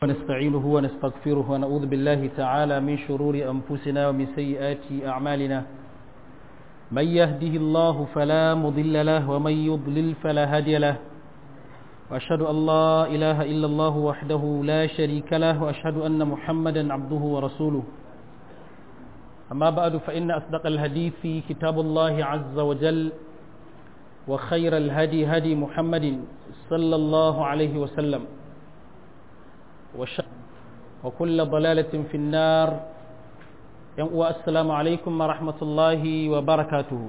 ونستعينه ونستغفره ونعوذ بالله تعالى من شرور أنفسنا ومن سيئات أعمالنا من يهده الله فلا مضل له ومن يضلل فلا هادي له وأشهد أن لا إله إلا الله وحده لا شريك له وأشهد أن محمدا عبده ورسوله أما بعد فإن أصدق الحديث في كتاب الله عز وجل وخير الهدي هدي محمد صلى الله عليه وسلم وكل ضلالة في النار السلام عليكم ورحمة الله وبركاته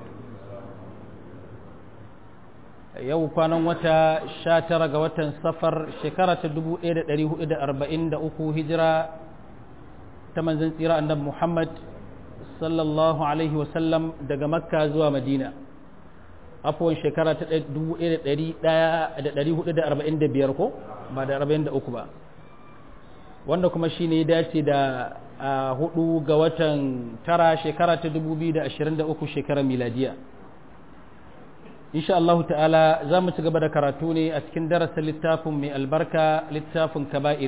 yau kwanan wata sha tara ga watan safar shekara ta dubu ɗaya da ɗari hudu da arba'in da uku hijira ta manzan tsira annabi muhammad sallallahu alaihi wasallam daga makka zuwa madina afuwan shekara ta dubu ɗaya da ɗari ɗaya da ɗari hudu da arba'in da biyar ko ba da arba'in da uku ba wanda kuma shi ne dace da hudu ga watan tara shekara ta dubu biyu da ashirin da uku shekarar miladiya insha Allah ta'ala za mu ci gaba da karatu ne a cikin darasin littafin mai albarka littafin kaba'ir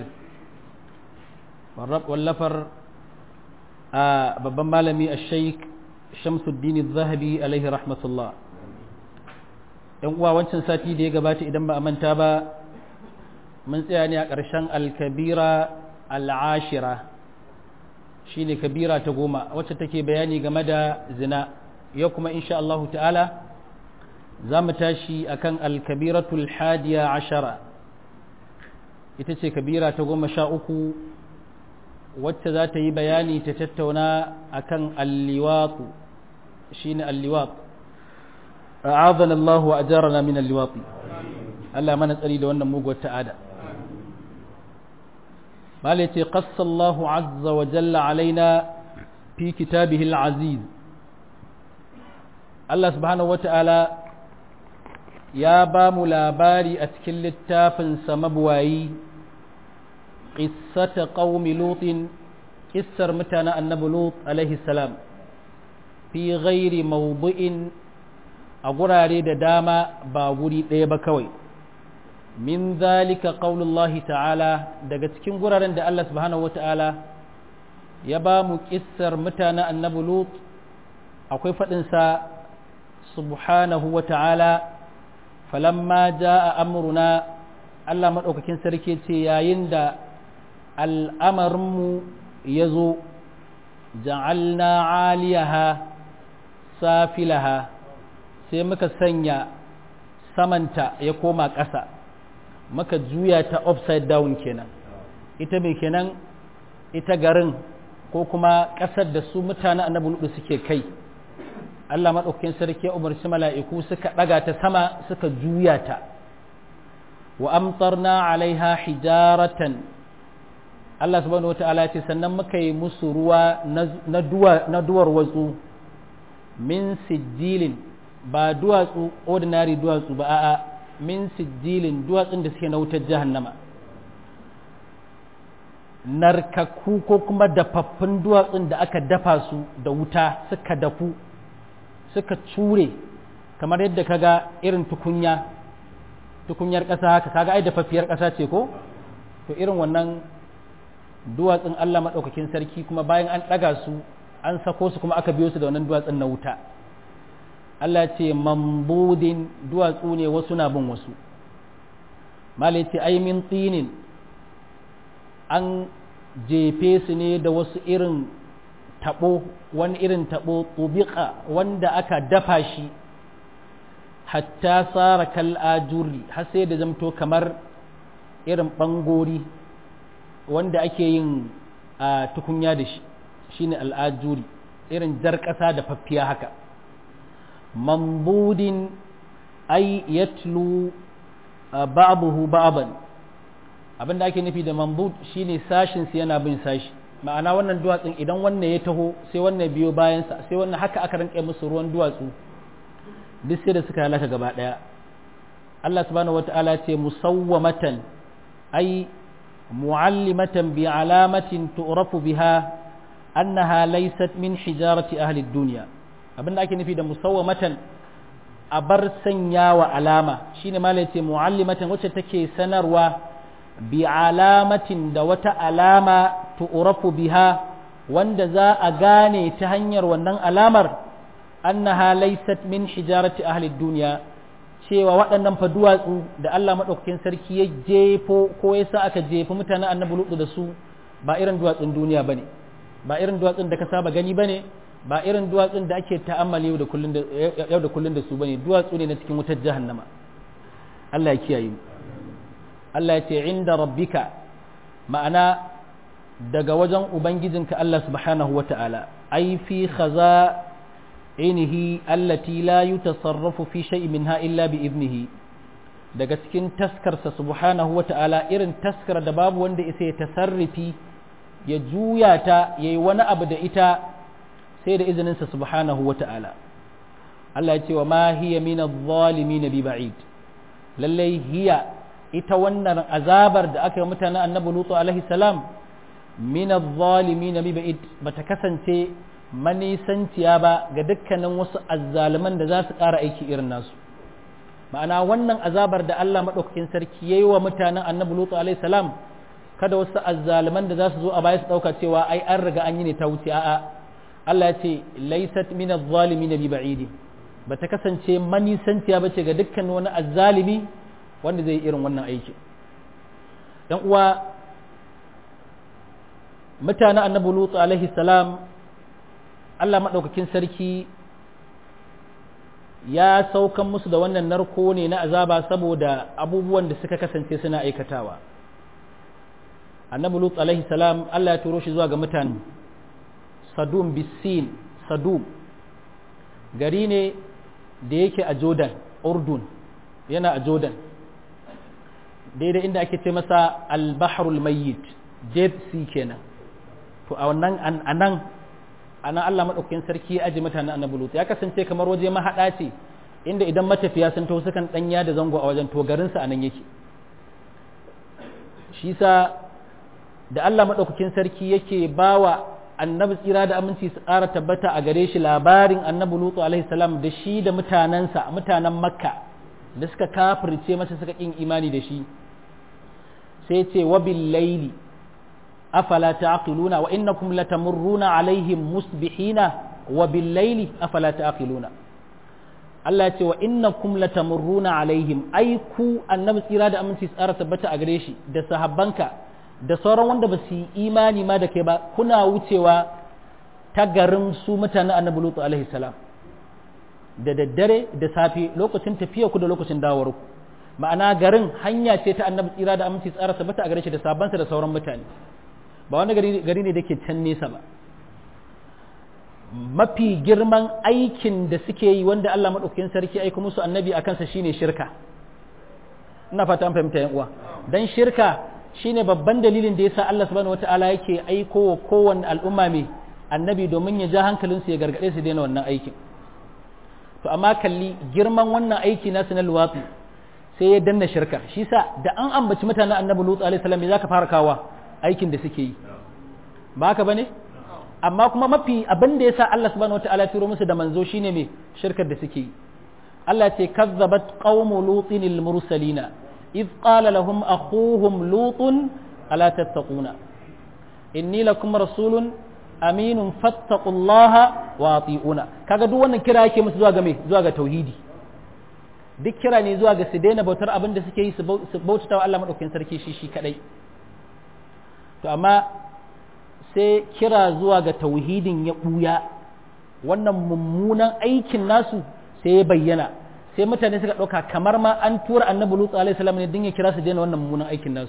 wallafar a babban malami a sheik shamsuddin zahabi alaihi rahmatullah yan uwa wancan sati da ya gabata idan ba a manta ba mun tsaya ne a ƙarshen alkabira al'ashira shine kabira ta goma wacce take bayani game da zina yau kuma insha Allah ta'ala za mu tashi akan alkabiratul hadiya ashara ita ce kabira ta goma sha uku wacce za ta yi bayani ta tattauna akan alliwatu shine alliwat a'adana Allah wa ajarana min alliwati Allah mana tsari da wannan muguwar ta'ada malai qassa Allah azza wa jalla alaina fi kitabihi al-aziz Allah subhanahu wa ta'ala ya ba mu labari a cikin littafinsa mabuwayi ƙissata ƙaumi lutin ƙissar mutanen annabi lut alaihi salam fi ghairi mawdu'in a gurare da dama ba guri ɗaya ba kawai min zalika qaulullahi ta'ala daga cikin guraren da Allah subhanahu wa ta'ala ya ba mu ƙissar mutanen annabi lut akwai faɗinsa subhanahu wa ta'ala falamma ja'a amruna Allah maɗaukakin sarki ce yayin da al'amarinmu ya zo ja'alna aliyaha safilaha sai muka sanya samanta ya koma ƙasa muka juya ta upside down kenan ita mai kenan ita garin ko kuma ƙasar da su mutane annabi ludu suke kai Allah maɗaukakin sarki ya umarci mala'iku suka ɗaga ta sama suka juya ta wa amtarna alaiha hijaratan Allah subhanahu wata'ala ce sannan muka yi musu ruwa na duwar watsu min sijilin ba duwatsu ordinary duwatsu ba a'a min sijilin duwatsun da suke na wutar jahannama narkaku ko kuma dafaffun duwatsun da aka dafa su da wuta suka dafu suka cure kamar yadda kaga irin tukunya tukunyar ƙasa haka kaga ai dafaffiyar ƙasa ce ko to irin wannan duwatsun Allah maɗaukakin sarki kuma bayan an ɗaga su an sako su kuma aka biyo su da wannan duwatsun na wuta Allah ce mambudin duwatsu ne wasu na bin wasu malai ce ai min tsinin an jefe su ne da wasu irin taɓo wani irin taɓo tubiƙa wanda aka dafa shi hatta tsara kal'ajuri har sai da zamto kamar irin ɓangori wanda ake yin a tukunya da shi shine al'ajuri irin jar ƙasa da faffiya haka mambudin ai yatlu ba'abuhu ba'aban abinda ake nufi da mambud shine sashin su yana bin sashi ma'ana wannan duwatsun idan wannan ya taho sai wannan biyo bayansa sai wannan haka aka rinƙe musu ruwan duwatsu duk sai da suka halaka gaba ɗaya Allah subhanahu wata'ala ce musawwamatan ai mu'allimatan bi alamatin tu'rafu biha annaha laysat min hijarati ahli dunya abinda ake nufi da musawwamatan a bar sanya wa alama shine malai ce mu'allimatan wacce take sanarwa bi alamatin da wata alama tu'rafu biha wanda za a gane ta hanyar wannan alamar annaha laysat min hijarati ahli dunya cewa waɗannan fa duwatsu da Allah madaukakin sarki ya jefo ko ya sa aka jefi mutanen annabi lutu da su ba irin duwatsun duniya bane ba irin duwatsun da ka saba gani bane ba irin duwatsun da ake ta'ammali yau da kullun da yau da kullun da su bane duwatsu ne na cikin wutar jahannama Allah ya kiyaye mu Allah ya ce inda rabbika ma'ana daga wajen ubangijinka Allah subhanahu wata'ala ai fi khaza ainihi allati la yutasarrafu fi shay'in minha illa bi ibnihi daga cikin taskarsa subhanahu wata'ala irin taskar da babu wanda isa ya tasarrufi ya juya ta yayi wani abu da ita sai da izininsa subhanahu wata'ala Allah ya ce wa ma hiya min adh-dhalimin bi ba'id lallai hiya ita wannan azabar da aka yi mutanen annabi lutu alaihi salam min adh-dhalimin bi ba'id bata kasance manisanciya ba ga dukkanin wasu azzaliman da za su ƙara aiki irin nasu ma'ana wannan azabar da Allah maɗaukakin sarki ya yi wa mutanen annabi lutu alaihi salam kada wasu azzaliman da za su zo a baya su ɗauka cewa ai an riga an yi ne ta wuce a'a Allah ya ce laysat min adh-dhalimin bi ba'id bata kasance manisanciya bace ga dukkan wani azzalimi wanda zai irin wannan aiki dan uwa mutanen annabi lutu alaihi salam Allah maɗaukakin sarki ya saukan musu da wannan narko ne na azaba saboda abubuwan da suka kasance suna aikatawa annabi lut alaihi salam Allah ya turo shi zuwa ga mutane sadum bisin sadum gari ne da yake a jordan urdun yana a jordan daidai inda ake ce masa al-bahrul mayyit dead sea kenan to a wannan anan anan Allah madaukakin sarki ya aji mutanen annabi lut ya kasance kamar waje mahada ce inda idan matafiya sun taho sukan danya da zango a wajen to garin sa anan yake shi sa da Allah madaukakin sarki yake bawa annabi tsira da aminci su ƙara tabbata a gare shi labarin annabi lutu alaihi salam da shi da mutanensa mutanen makka da suka kafirce masa suka kin imani da shi sai ce wa bil laili afala ta'qiluna wa innakum latamurruna alaihim musbihina wa bil laili afala ta'qiluna Allah ya ce wa innakum latamurruna alaihim ai ku annabi tsira da aminci tsara tabbata a gare shi da sahabbanka da sauran wanda ba su yi imani ma da kai ba kuna wucewa ta garin su mutanen annabi lutu alaihi salam da daddare da safe lokacin tafiya ku da lokacin dawar ku ma'ana garin hanya ce ta annabi tsira da aminci tsara tabbata a gare shi da sabansa da sauran mutane ba wani gari ne da ke can nesa ba mafi girman aikin da suke yi wanda Allah maɗaukakin sarki aika musu annabi a kansa shine shirka ina fata an fahimta yan uwa dan shirka shine babban dalilin da yasa Allah subhanahu wataala yake aiko wa kowanne al'umma mai annabi domin ya ja hankalinsu ya gargaɗe su daina wannan aikin to amma kalli girman wannan aiki nasu na luwatsi sai ya danna shirka shi sa da an ambaci mutanen annabi lutu alaihi salam me zaka fara kawa aikin da suke yi ba haka bane amma kuma mafi abin da yasa Allah subhanahu wataala ya turo musu da manzo shine me shirkar da suke yi Allah ce kazzabat qaumu lutin al mursalina id qala lahum akhuhum lutun ala tattaquna inni lakum rasulun aminun fattaqullaha wa ati'una kaga duk wannan kira yake musu zuwa ga me zuwa ga tauhidi duk kira ne zuwa ga su daina bautar abin da suke yi su bautata wa Allah madaukakin sarki shi shi kadai to amma sai kira zuwa ga tauhidin ya buya wannan mummunan aikin nasu sai ya bayyana sai mutane suka ɗauka kamar ma an tura annabi lutsu alaihi salam ne din ya kira su daina wannan mummunan aikin nasu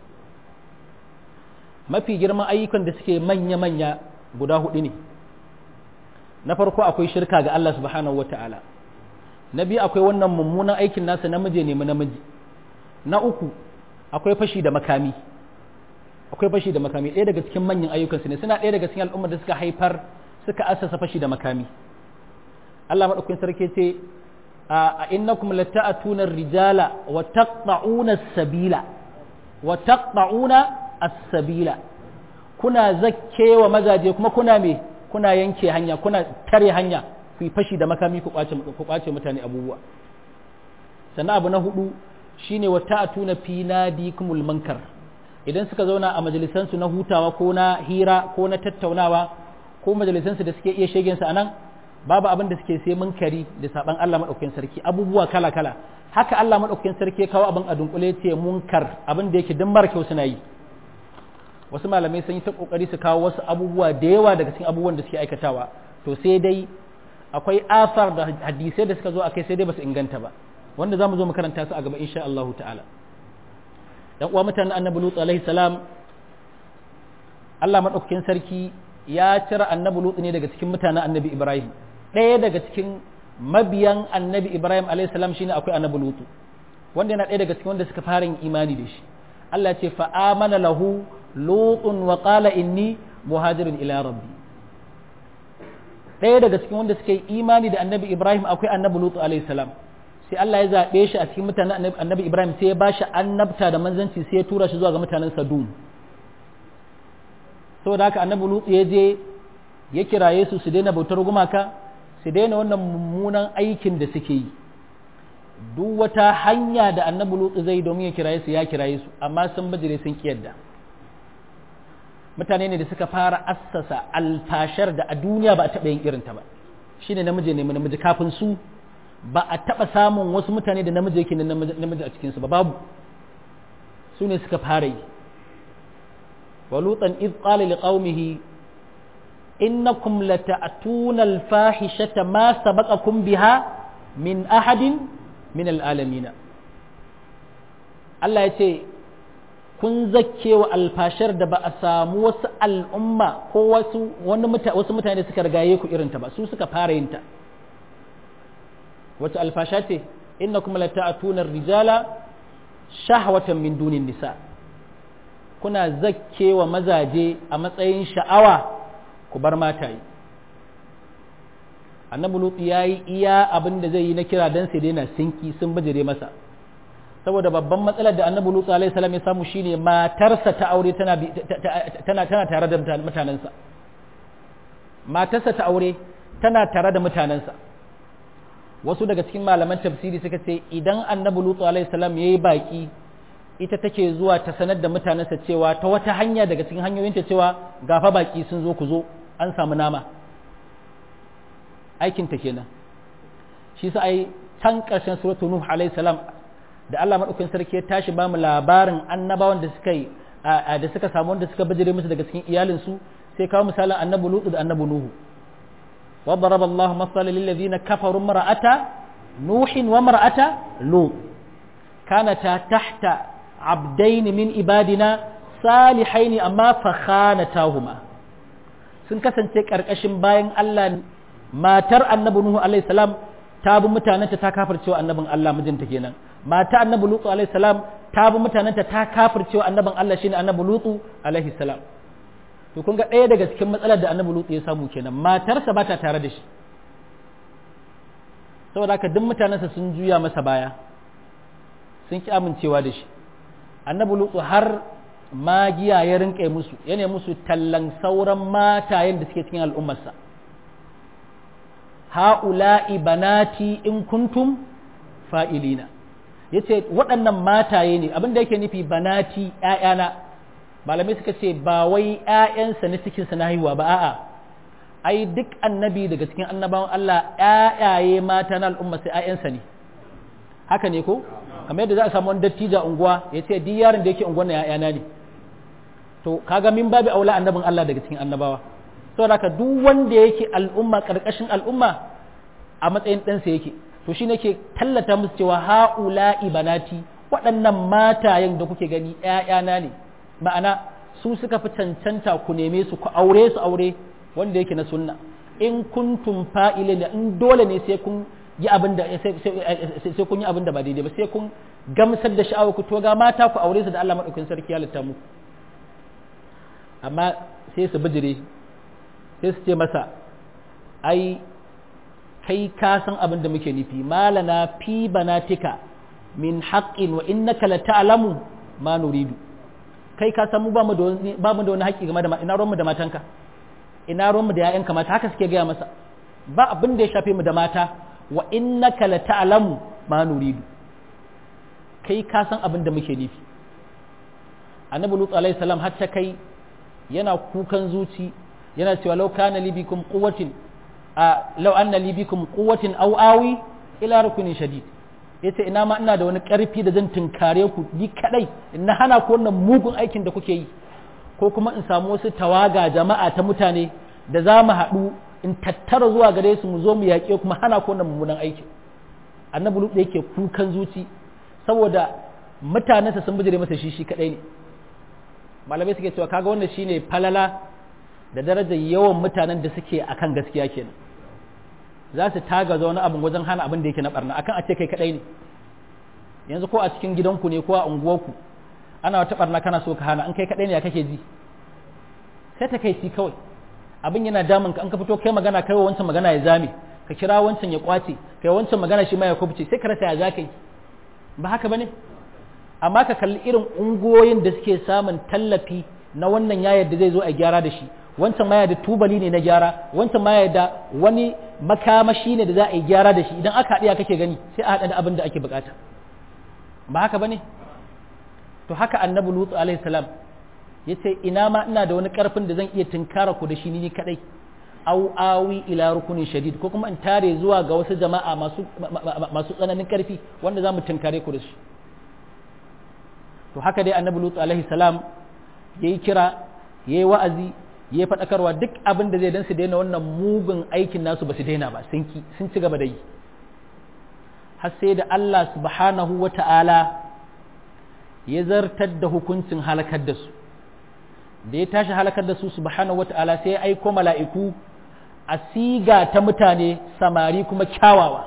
mafi girman ayyukan da suke manya-manya guda hudu ne na farko akwai shirka ga Allah subhanahu wa ta'ala na biyu akwai wannan mummunan aikin nasa namiji ne namiji na uku akwai fashi da makami akwai fashi da makami ɗaya daga cikin manyan ayyukansu ne suna ɗaya daga cikin al'ummar da suka haifar suka asasa fashi da makami Allah maɗaukakin sarki ce a innakum lata'atuna rijala wa taqta'una as-sabila wa taqta'una as-sabila kuna zakkewa mazaje kuma kuna me kuna yanke hanya kuna tare hanya ku fashi da makami ku kwace ku kwace mutane abubuwa sannan abu na hudu shine wa ta'tuna fi nadikumul munkar idan suka zauna a majalisansu na hutawa ko na hira ko na tattaunawa ko majalisansu da suke iya shegen su anan babu abin da suke sai munkari da saban Allah madaukakin sarki abubuwa kala kala haka Allah madaukakin sarki ya kawo abin a dunkule ce munkar abin da yake dan mara kyau suna yi wasu malamai sun yi ta kokari su kawo wasu abubuwa da yawa daga cikin abubuwan da suke aikatawa to sai dai akwai asar da hadisai da suka zo akai sai dai basu inganta ba wanda zamu zo mu karanta su a gaba insha Allah ta'ala dan uwa mutanen annabi lut alaihi salam Allah madaukakin sarki ya cire annabi lut ne daga cikin mutanen annabi Ibrahim ɗaya daga cikin mabiyan annabi Ibrahim alaihi salam shine akwai annabi lut wanda yana ɗaya daga cikin wanda suka fara yin imani da shi Allah ce fa amana lahu lutun wa qala inni muhajirin ila rabbi ɗaya daga cikin wanda suka yi imani da annabi Ibrahim akwai annabi Lutu alaihi salam sai Allah ya zaɓe shi a cikin mutanen annabi Ibrahim sai ya ba shi annabta da manzanci sai ya tura shi zuwa ga mutanen Sadum saboda haka annabi Lutu ya je ya kiraye su su daina bautar gumaka su daina wannan mummunan aikin da suke yi duk wata hanya da annabi Lutu zai domin ya kiraye su ya kiraye su amma sun bajire sun kiyarda mutane ne da suka fara assasa alfashar da a duniya ba a taɓa yin irinta ba shine namiji ne namiji kafin su ba a taɓa samun wasu mutane da namiji yake namiji a cikinsu ba babu su ne suka fara yi wa lutan iz qala liqaumihi innakum lata'tuna al-fahishata ma sabaqakum biha min ahadin min al-alamin Allah ya ce kun zakke wa alfashar da ba a samu wasu al'umma ko wasu wani wasu mutane suka rigaye ku irinta ba su suka fara yin ta wace alfasha ce inna kuma la ta'tuna rijala shahwatan min dunin nisa kuna zakke wa mazaje a matsayin sha'awa ku bar mataye annabi lutu yayi iya abin da zai yi na kira dan sai daina sinki sun bijire masa saboda babban matsalar da annabi lutsu alaihi salam ya samu shine matarsa ta aure tana tana tana tare da mutanensa matarsa ta aure tana tare da mutanensa wasu daga cikin malaman tafsiri suka ce idan annabi lutsu alaihi salam yayi baki ita take zuwa ta sanar da mutanensa cewa ta wata hanya daga cikin hanyoyinta cewa gafa baki sun zo ku zo an samu nama aikin ta kenan shi sa ai can ƙarshen suratul nuh alaihi salam da Allah maɗaukin sarki ya tashi ba mu labarin annabawan da suka yi da suka samu wanda suka bijire musu daga cikin iyalinsu sai kawo misalin annabi lutu da annabi nuhu wa daraba Allah masalan lil ladina kafaru mar'ata nuhin wa mar'ata lut kanata tahta abdain min ibadina salihaini amma fa khanatahuma sun kasance karkashin bayan Allah matar annabi nuhu alaihi salam ta bi mutanenta ta kafircewa annabin Allah mijinta kenan mata annabi lutu alaihi salam ta bi mutanenta ta kafircewa annabin Allah shine annabi lutu alaihi salam to kun ga ɗaya daga cikin matsalar da annabi lutu ya samu kenan matarsa ba ta tare da shi saboda haka duk mutanensa sun juya masa baya sun ki amincewa da shi annabi lutu har magiya ya rinƙe musu yana musu tallan sauran matayen da suke cikin al'ummarsa ha'ula'i banati in kuntum fa'ilina ya ce waɗannan mataye ne abinda yake nufi banati ‘ya'yana malamai suka ce ba wai ‘ya'yansa na cikinsa na haihuwa ba a'a ai duk annabi daga cikin annabawan Allah ‘ya'yaye mata na al'umma sai ‘ya'yansa ne haka ne ko kamar yadda za a samu wani dattija unguwa ya ce duk yaron da yake unguwan na ‘ya'yana ne to kaga min babu aula annabin Allah daga cikin annabawa saboda haka duk wanda yake al'umma ƙarƙashin al'umma a matsayin ɗansa yake to shi ke tallata musu cewa ha'ula ibanati waɗannan matayen da kuke gani ‘ya'yana ne ma'ana su suka fi cancanta ku neme su ku aure su aure wanda yake na sunna in kuntum fa'ile ne in dole ne sai kun yi abin da sai kun yi abin da ba daidai ba sai kun gamsar da sha'awa ku to ga mata ku aure su da Allah madaukakin sarki ya litta muku amma sai su bijire sai su ce masa ai kai ka san abin da muke nufi malana fi banatika min haqqin wa innaka la ta'lamu ma nuridu kai ka san mu ba mu da wani ba mu da wani haƙƙi game da ina ruwan mu da matanka ina ruwan mu da ƴaƴanka mata haka suke gaya masa ba abin da ya shafe mu da mata wa innaka la ta'lamu ma nuridu kai ka san abin da muke nufi annabi lut alaihi salam har ta kai yana kukan zuci yana cewa law kana li bikum quwwatin a law anna li bikum quwwatin aw awi ila rukunin shadid yace ina ma ina da wani karfi da zan tunkare ku ni kadai in na hana ku wannan mugun aikin da kuke yi ko kuma in samu wasu tawaga jama'a ta mutane da za mu haɗu in tattara zuwa gare su mu zo mu yaƙe kuma hana ku wannan mummunan aikin annabi lut yake kukan zuci saboda mutanensa sun bijire masa shi shi kadai ne malamai suke cewa kaga wannan shine falala da darajar yawan mutanen da suke akan gaskiya kenan za su taga wani abin wajen hana abin da yake na barna akan a ce kai kadai ne yanzu ko a cikin gidanku ne ko a unguwarku ana wata barna kana so ka hana an kai kadai ne ya kake ji sai ta kai ci kawai abin yana damun ka an ka fito kai magana kai wancan magana ya zame ka kira wancan ya kwace kai wancan magana shi ma ya kubce sai ka rasa ya zaka yi ba haka bane amma ka kalli irin ungoyin da suke samun tallafi na wannan yayar da zai zo a gyara da shi wancan ma da tubali ne na gyara wancan ma da wani makamashi ne da za a yi gyara da shi idan aka haɗiya kake gani sai a haɗa da abin da ake bukata ba haka bane to haka annabi lutu alaihi salam ya ce ina ma ina da wani karfin da zan iya tunkara ku da shi ni kadai au awi ila rukunin shadid ko kuma in tare zuwa ga wasu jama'a masu masu tsananin karfi wanda za mu tunkare ku da shi to haka dai annabi lutu alaihi salam yayi kira yayi wa'azi yayi fadakarwa duk abin da zai dan su daina wannan mugun aikin nasu ba su daina ba sun ki sun ci gaba da yi har sai da Allah subhanahu wata'ala ya zartar da hukuncin halakar da su da ya tashi halakar da su subhanahu wata'ala sai ya aiko mala'iku a siga ta mutane samari kuma kyawawa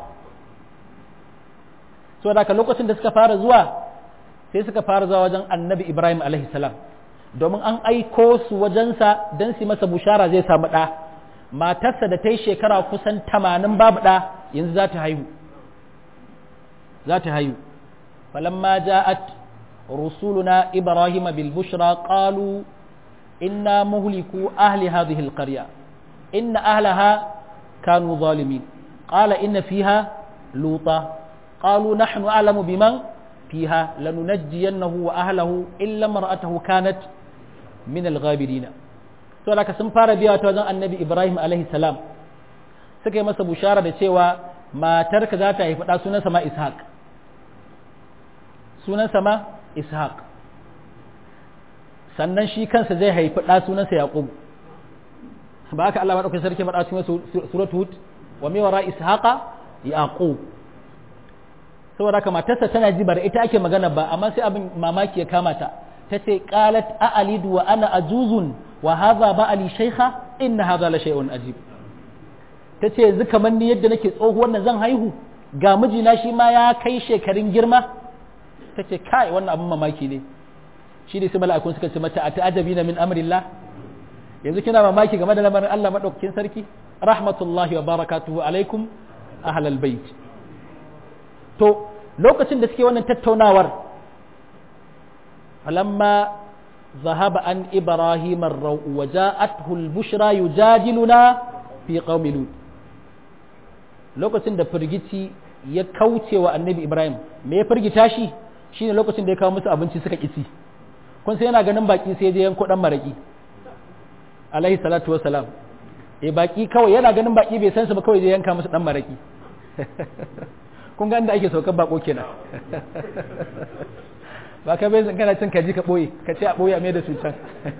so da lokacin da suka fara zuwa sai suka fara zuwa wajen annabi ibrahim alaihi salam domin an aiko su wajensa don su masa bushara zai samu ɗa matarsa da ta yi shekara kusan tamanin babu ɗa yanzu za ta haihu za ta haihu falamma ja'at rusuluna ibrahim bil bushra qalu inna muhliku ahli hadhihi al qarya inna ahlaha kanu zalimin qala inna fiha luta qalu nahnu a'lamu biman fiha lanunajjiyannahu wa ahlahu illa mar'atahu kanat min al-ghabirin to da sun fara biya ta wajen annabi ibrahim alaihi salam suka yi masa bushara da cewa matarka za ta haifi ɗa sunan sama ishaq sunan sama ishaq sannan shi kansa zai haifi ɗa sunansa yaqub ba haka Allah madaukakin sarki faɗa cikin suratul hud wa mai wara ishaqa yaqub saboda haka matarsa tana ji bar ita ake magana ba amma sai abin mamaki ya kama ta ta ce qalat a'alidu wa ana ajuzun wa hadha ba'ali shaykha inna hadha la shay'un ajib ta ce yanzu kamar ni yadda nake tsohuwar nan zan haihu ga mijina shi ma ya kai shekarun girma ta ce kai wannan abin mamaki ne shi ne sai mala'ikun suka ce mata a ta'ajabi na min amrillah yanzu kina mamaki game da lamarin Allah madaukakin sarki rahmatullahi wa barakatuhu alaikum ahlal bait to lokacin da suke wannan tattaunawar falamma ذهب عن إبراهيم الروء وجاءته البشرى يجادلنا في قوم لوط lokacin da firgici ya kauce wa annabi Ibrahim me ya firgita shi shine lokacin da ya kawo musu abinci suka kici kun sai yana ganin baki sai je yanko dan maraki alaihi salatu wassalam eh baki kawai yana ganin baki bai san su ba kawai je yanka musu dan maraki kun ga inda ake saukar bako kenan ba ka bai kana cin kaji ka boye ka ce a boye a mai da su can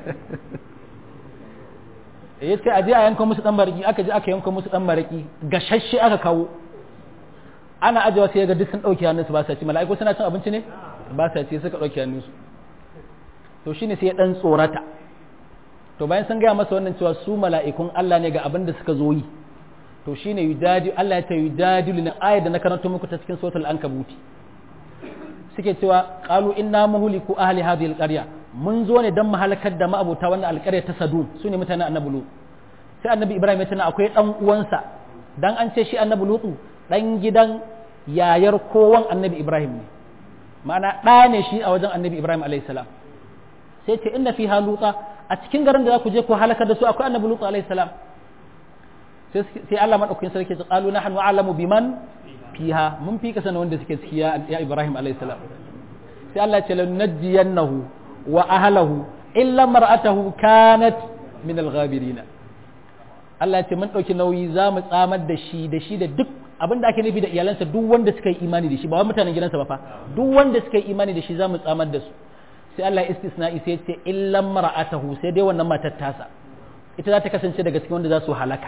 eh sai a je a yanka musu dan maraki aka je aka yanka musu dan maraki gashashe aka kawo ana ajewa sai ga duk sun dauke hannunsu ba sa ci mala'iku suna cin abinci ne ba sa ci suka dauke hannunsu to shine sai ya dan tsorata to bayan sun gaya masa wannan cewa su mala'ikun Allah ne ga abin da suka zo yi to shine yujadi Allah ya ta yujadilu na ayat da na karanto muku ta cikin suratul ankabuti suke cewa qalu inna muhliku ahli hadhihi alqarya mun zo ne dan mu halakar da ma'abuta wannan alƙarya ta Sadum sune mutanen Annabi Lut sai Annabi Ibrahim ya tana akwai dan uwansa dan an ce shi Annabi Lut dan gidan yayar kowan Annabi Ibrahim ne ma'ana ɗa ne shi a wajen Annabi Ibrahim alayhi salam sai ce inna fiha luta a cikin garin da za ku je ku halakar da su akwai Annabi Lut alayhi salam sai Allah madaukakin sarki ya qalu nahnu a'lamu biman fiha mun fi kasana wanda suke ciki ya Ibrahim alayhi salam sai Allah ya ce lanajjiyannahu wa ahlahu illa mar'atahu kanat min al-ghabirina Allah ya ce mun dauki nauyi za mu tsamar da shi da shi da duk abin da ake nufi da iyalansa duk wanda suka yi imani da shi ba wai mutanen gidansa ba fa duk wanda suka yi imani da shi za mu tsamar da su sai Allah ya istisna'i sai ce illa mar'atahu sai dai wannan matar tasa ita za ta kasance daga cikin wanda za su halaka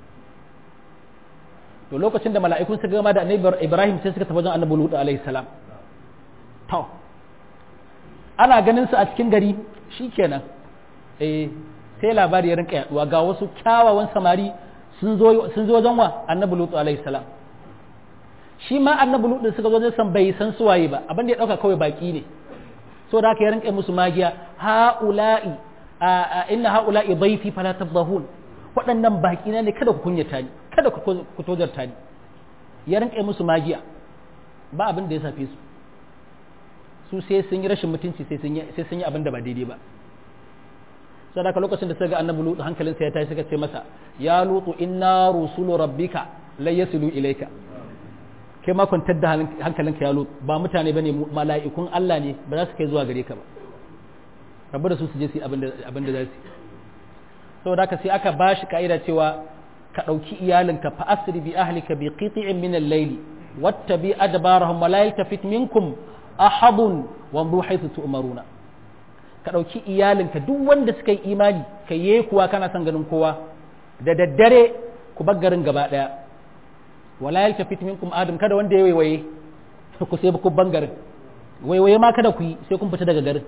to lokacin da mala'ikun suka gama da annabi Ibrahim sai suka tafi wajen annabi Lut alaihi salam to ana ganin su a cikin gari shikenan eh sai labari ya rinka yaduwa ga wasu kyawawan samari sun zo sun zo wajen wa annabi Lut alaihi salam shi ma annabi Lut suka zo san bai san suwaye ba abin da ya dauka kawai baki ne so da haka ya rinka musu magiya haula'i inna haula'i dhayfi fala tafdahun waɗannan baki ne kada ku kunyata ni kada ku tozarta ni ya rinka musu magiya ba abin da ya safe su su sai sun yi rashin mutunci sai sun yi sai sun yi abin da ba daidai ba sai da lokacin da suka ga annabi lutu hankalinsa ya tashi suka ce masa ya lutu inna rusulu rabbika la yasilu ilayka kai ma kwantar da hankalinka ya lutu ba mutane bane mala'ikun Allah ne ba za su kai zuwa gare ka ba rabu da su su je su abin da za su saboda haka sai aka ba shi ka'ida cewa ka ɗauki iyalinka fa asri bi ahlika bi qiti'in min al-layl wattabi adbarahum wa la yaltafit minkum ahadun wa amru haythu tu'maruna ka ɗauki iyalinka duk wanda suka yi imani ka yi kuwa kana son ganin kowa da daddare ku bar garin gaba ɗaya wala yaltafit minkum adam kada wanda ya waiwaye ku sai ku bangarin waiwaye ma kada ku yi sai kun fita daga garin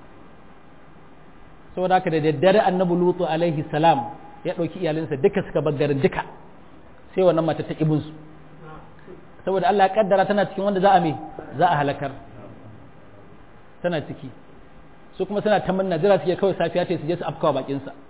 saboda haka da daddare annabi lutu alaihi salam ya ɗauki iyalinsa duka suka bar garin duka sai wannan mata ta ibin su saboda Allah ya kaddara tana cikin wanda za a me za a halakar tana ciki su kuma suna ta manna jira suke kawai safiya ta su je su afkawa bakin sa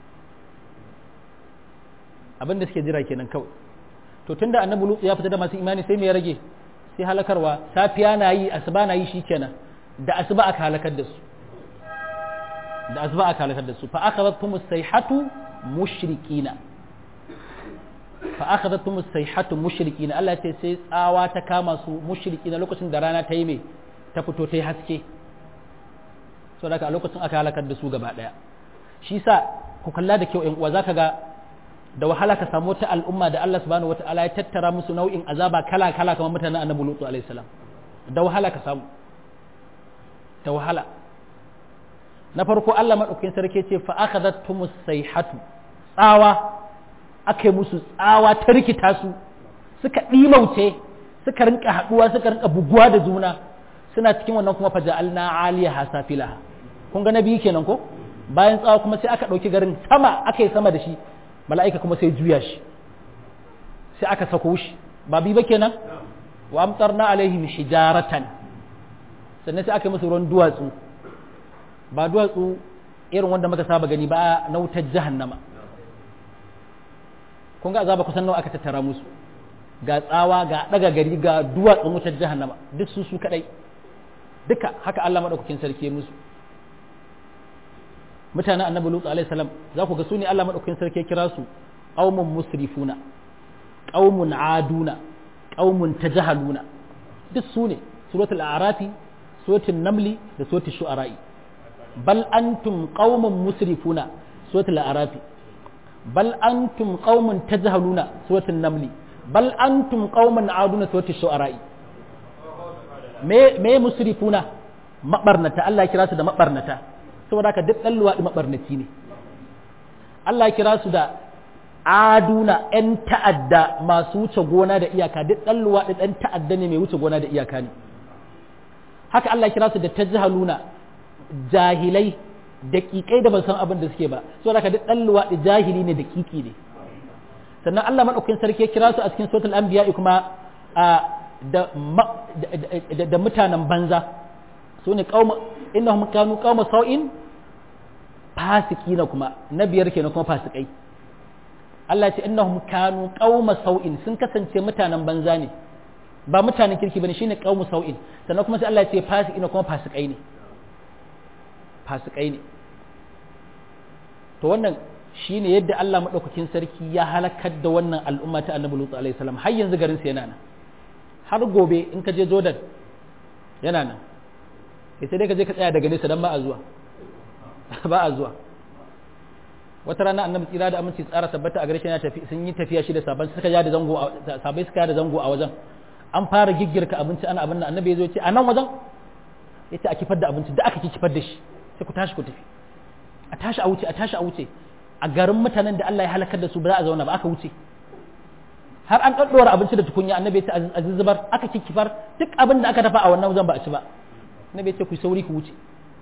abinda suke jira kenan kawai to tunda annabi lutu ya fita da masu imani sai me ya rage sai halakarwa safiya na yi asuba na yi shikenan da asuba aka halakar da su da asuba aka halakar da su fa akhadhatuhum as-sayhatu mushrikina fa akhadhatuhum as-sayhatu mushrikina Allah ya ce sai tsawa ta kama su mushrikina lokacin da rana ta yi mai ta fito ta yi haske so daga a lokacin aka halakar da su gaba daya shi sa ku kalla da kyau yan uwa zaka ga da wahala ka samu wata al'umma da Allah subhanahu wataala ya tattara musu nau'in azaba kala kala kamar mutanen annabi lutu alaihi salam da wahala ka samu da wahala na farko Allah maɗaukakin sarki ce fa akhadhatumus sayhatu tsawa aka yi musu tsawa ta rikita su suka ɗimauce suka rinka haɗuwa suka rinka buguwa da juna suna cikin wannan kuma fa ja'alna aliyaha safilaha kun ga nabi kenan ko bayan tsawa kuma sai aka ɗauki garin sama aka yi sama da shi mala'ika kuma sai juya shi sai aka sako shi ba bi ba kenan wa amtarna alaihim hijaratan sannan sai aka yi musu ruwan duwatsu ba duwatsu irin wanda muka saba gani ba na wutar jahannama kun ga azaba kusan nawa aka tattara musu ga tsawa ga daga gari ga duwatsun wutar jahannama duk su su kadai duka haka Allah madaukakin sarki musu mutanen annabi lutu alaihi salam za ku ga su ne Allah madaukakin sarki kira su qaumun musrifuna qaumun aduna qaumun tajahaluna duk su ne suratul a'rafi suratul namli da suratul shu'ara'i bal antum qaumun musrifuna suratul arafi bal antum qaumun tajhaluna suratul namli bal antum qaumun aduna suratul shu'ara me me musrifuna mabarnata Allah ya kira su da mabarnata saboda haka duk dan luwadi mabarnaci ne Allah ya kira su da aduna ‘yan ta'adda masu wuce gona da iyaka duk ɗan luwaɗi ɗan ta'adda ne mai wuce gona da iyaka ne haka Allah kira su da tajhaluna jahilai daƙiƙai da ban san abin da suke ba so da duk ɗan luwaɗi jahili ne daƙiƙi ne sannan Allah maɗaukakin sarki ya kira su a cikin suratul anbiya kuma da mutanen banza su ne qauma innahum kanu qauma sau'in fasikina kuma na biyar kenan kuma fasikai Allah ce innahum kanu qauma sau'in sun kasance mutanen banza ne ba mutanen kirki bane shine qaumu sau'in sannan kuma sai Allah ya ce fasikina kuma fasikai ne fasikai ne to wannan shine yadda Allah madaukakin sarki ya halakar da wannan al'umma ta Annabi Lutu alaihi salam har yanzu garin sa yana nan har gobe in ka je Jordan yana nan sai dai ka je ka tsaya daga nesa dan ba a zuwa ba a zuwa wata rana annabi tsira da aminci tsara tabbata a gare shi tafi sun yi tafiya shi da saban suka ja da zango sabai suka da zango a wajen an fara giggirka abinci ana abin da annabi ya zo ya ce a nan wajen ya ce a kifar da abinci da aka ki kifar da shi sai ku tashi ku tafi a tashi a wuce a tashi a wuce a garin mutanen da Allah ya halakar da su ba za a zauna ba aka wuce har an ɗaɗɗora abinci da tukunya annabi ya ce a zuzzubar aka ki kifar duk abin da aka dafa a wannan wajen ba a ci ba annabi ya ce ku sauri ku wuce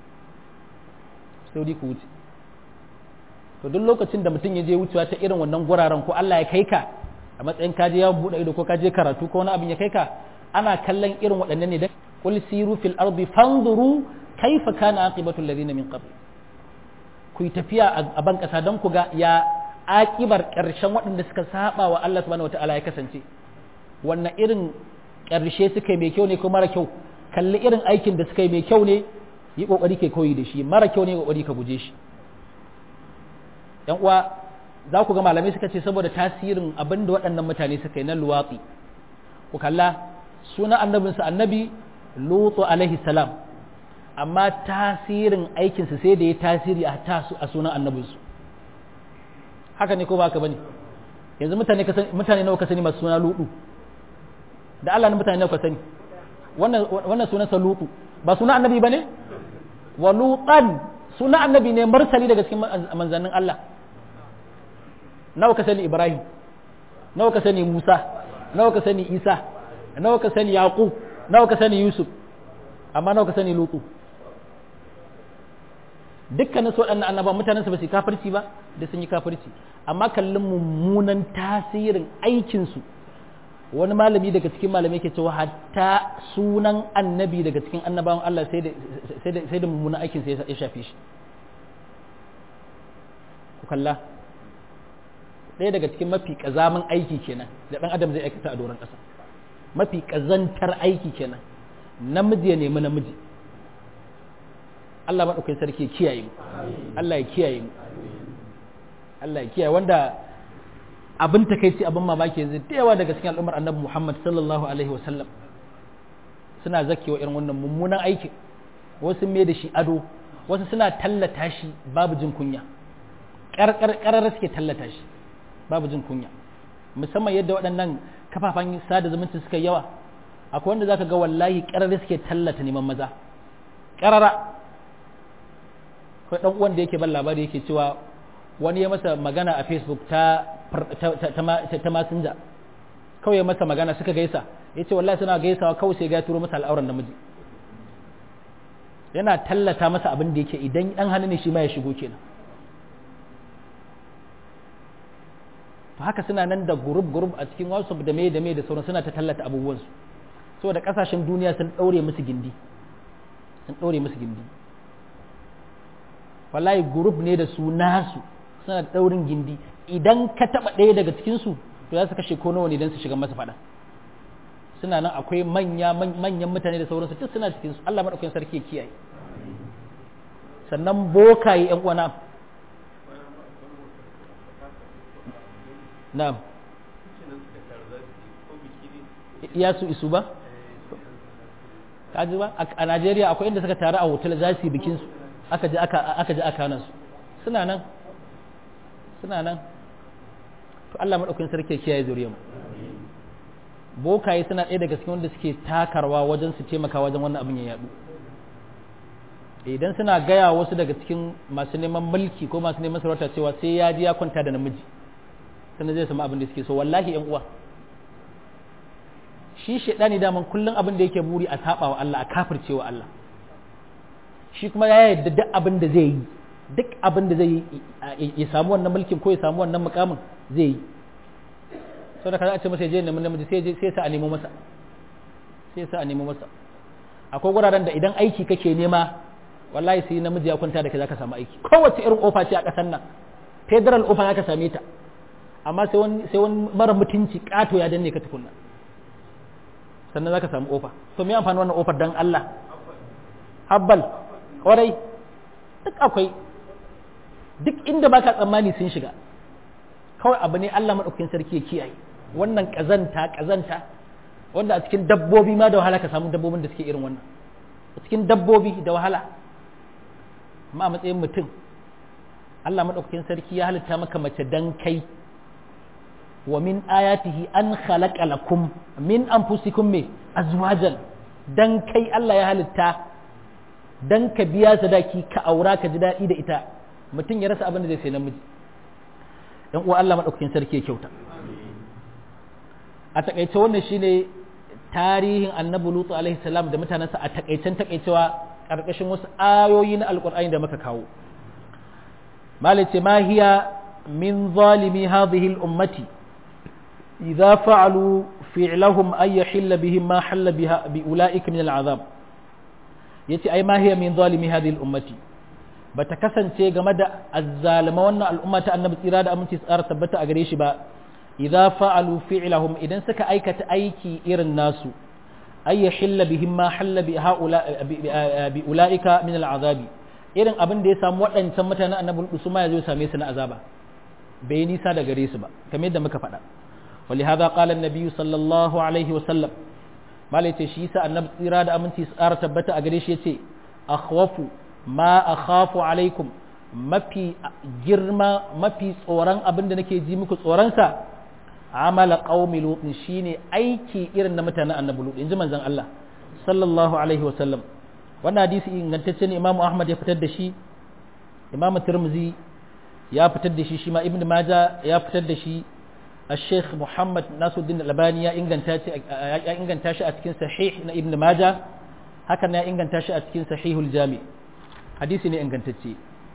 sauri ku wuce to duk lokacin da mutum ya je wucewa ta irin wannan guraren ko Allah ya kai ka a matsayin ka je yawon buɗe ido ko ka je karatu ko wani abin ya kai ka ana kallon irin waɗannan ne da qul siru fil ardi fanzuru kaifa kana aqibatu alladhina min qabl ku yi tafiya a ban kasa don ku ga ya aƙibar ƙarshen waɗanda suka saba wa Allah subhanahu wataala ya kasance wannan irin ƙarshe suka yi mai kyau ne ko mara kyau kalli irin aikin da suka yi mai kyau ne yi ƙoƙari ke koyi da shi mara kyau ne ƙoƙari ka guje shi yan uwa za ku ga malamai suka ce saboda tasirin abin da waɗannan mutane suka yi na luwatsi ku kalla suna annabinsa annabi lutu alaihi salam amma tasirin aikinsa sai da ya tasiri a tasu a sunan annabinsu haka ne ko ba ka bane yanzu mutane mutane nawa ka sani masu suna lutu da Allah ne mutane nawa ka sani wannan wannan sunan sa lutu ba sunan annabi bane wa lutan sunan annabi ne mursali daga cikin manzannin Allah nawa ka sani Ibrahim nawa ka sani Musa nawa ka sani Isa nawa ka sani Yaqub nawa ka sani Yusuf amma nawa ka sani Lutu dukkanin su waɗannan annaba mutanen su ba su kafirci ba da sun yi kafirci amma kallon mummunan tasirin aikinsu wani malami daga cikin malamai ke cewa hatta sunan annabi daga cikin annabawan Allah sai da mummunan aikinsa ya shafe shi ku kalla ɗaya daga cikin mafi ƙazamin aiki kenan da ɗan adam zai aikata a doron ƙasa mafi ƙazantar aiki kenan namiji ya nemi namiji Allah maɗaukai sarki ya kiyaye mu Allah ya kiyaye mu Allah ya kiyaye wanda abin takaici abin mamaki yanzu da yawa daga cikin al'ummar annabi Muhammad sallallahu alaihi wa sallam suna zakewa irin wannan mummunan aikin wasu mai da shi ado wasu suna tallata shi babu jin kunya ƙarar suke tallata shi babu jin kunya musamman yadda waɗannan kafafen sada zumunci suka yawa akwai wanda zaka ga wallahi ƙarar suke tallata neman maza ƙarara akwai ɗan uwan da yake ban labari yake cewa wani ya masa magana a facebook ta ta masinja kawai ya masa magana suka gaisa ya ce wallahi suna gaisawa kawai sai ga turo masa al'auran namiji yana tallata masa abin da yake idan ɗan hannu ne shi ma ya shigo kenan to haka suna nan da gurub gurub a cikin whatsapp da me da me da sauran suna ta tallata abubuwansu saboda kasashen duniya sun ɗaure musu gindi sun ɗaure musu gindi wallahi gurub ne da su nasu suna da ɗaurin gindi idan ka taɓa ɗaya daga cikinsu to za su kashe ko nawa ne don su shiga masa faɗa suna nan akwai manya manyan mutane da sauransu duk suna cikinsu Allah maɗaukakin sarki ya kiyaye sannan bokaye ƴan uwana na'am ya su isu ba kaji ba a Najeriya akwai inda suka taru a hotel za su yi bikin su aka je aka aka je aka nan su suna nan suna nan to Allah madaukakin sarki ya kiyaye zuriyar mu bokaye suna ɗaya daga cikin wanda suke takarwa wajen su taimaka wajen wannan abin ya yadu idan suna gaya wasu daga cikin masu neman mulki ko masu neman sarauta cewa sai ya ji ya kwanta da namiji sannan zai samu abin da suke so wallahi yan uwa shi shaidani daman kullum abin da yake buri a saba wa Allah a kafirce wa Allah shi kuma ya yarda duk abin da zai yi duk abin da zai yi ya samu wannan mulkin ko ya samu wannan mukamin zai yi sau da kaza a ce masa je neman namiji sai sai sa a nemo masa sai sa a nemo masa akwai wuraren da idan aiki kake nema wallahi sai namiji ya kwanta da kai zaka samu aiki kowace irin ofa ce a ƙasar nan federal ofa zaka same ta amma sai wani sai wani mara mutunci kato ya danne ka tukunna sannan zaka samu ofa to me amfani wannan ofar dan Allah habbal kwarai duk akwai duk inda baka tsammani sun shiga kawai abu ne Allah madaukakin sarki ya kiyaye wannan kazanta kazanta wanda a cikin dabbobi ma da wahala ka samu dabbobin da suke irin wannan cikin dabbobi da wahala amma a matsayin mutum Allah maɗaukakin sarki ya halitta maka mace dan kai wa min ayatihi an khalaqa lakum min anfusikum me azwajan dan kai Allah ya halitta dan ka biya sadaki ka aura ka ji daɗi da ita mutum ya rasa abin da zai sai namiji dan uwa Allah maɗaukakin sarki ya kyauta a takaice wannan shine tarihin annabi lutu alaihi salam da mutanensa a takaicen takaicewa karkashin wasu ayoyi na alkur'ani da muka kawo malice ma hiya min zalimi hadhihi al-ummati idza fa'alu fi'lahum ay yahilla bihim ma halla biha bi ulaika min al-azab yace ai ma hiya min zalimi hadhihi al-ummati bata kasance game da azzalima wannan al'umma ta annabi tsira da aminci tsara tabbata a gare shi ba idza fa'alu fi'lahum idan suka aikata aiki irin nasu ay yahilla bihim ma halla bi haula bi ulaika min al'azabi irin abin da ya samu waɗancan mutanen annabi su ma yazo same su na azaba bai nisa da gare su ba kamar yadda muka faɗa ولهذا قال النبي صلى الله عليه وسلم ما ليت شي سا النبي tsira da aminci tsara tabbata a gare shi yace akhwafu ma akhafu alaikum mafi girma mafi tsoron abin da nake ji muku tsoronsa amala qaumi lutin shine aiki irin na mutanen annabi lut inji manzon Allah sallallahu alaihi wasallam wannan hadisi ingantacce ne imamu ahmad ya fitar da shi imamu tirmizi ya fitar da shi shi ma ibnu majah ya fitar da shi الشيخ محمد ناصر الدين الألباني يا إنجن تاشي يا إنجن تاشي أتكين صحيح نا ابن ماجه هكذا يا إنجن تاشي أتكين صحيح الجامع حديثي ني إنجن تاشي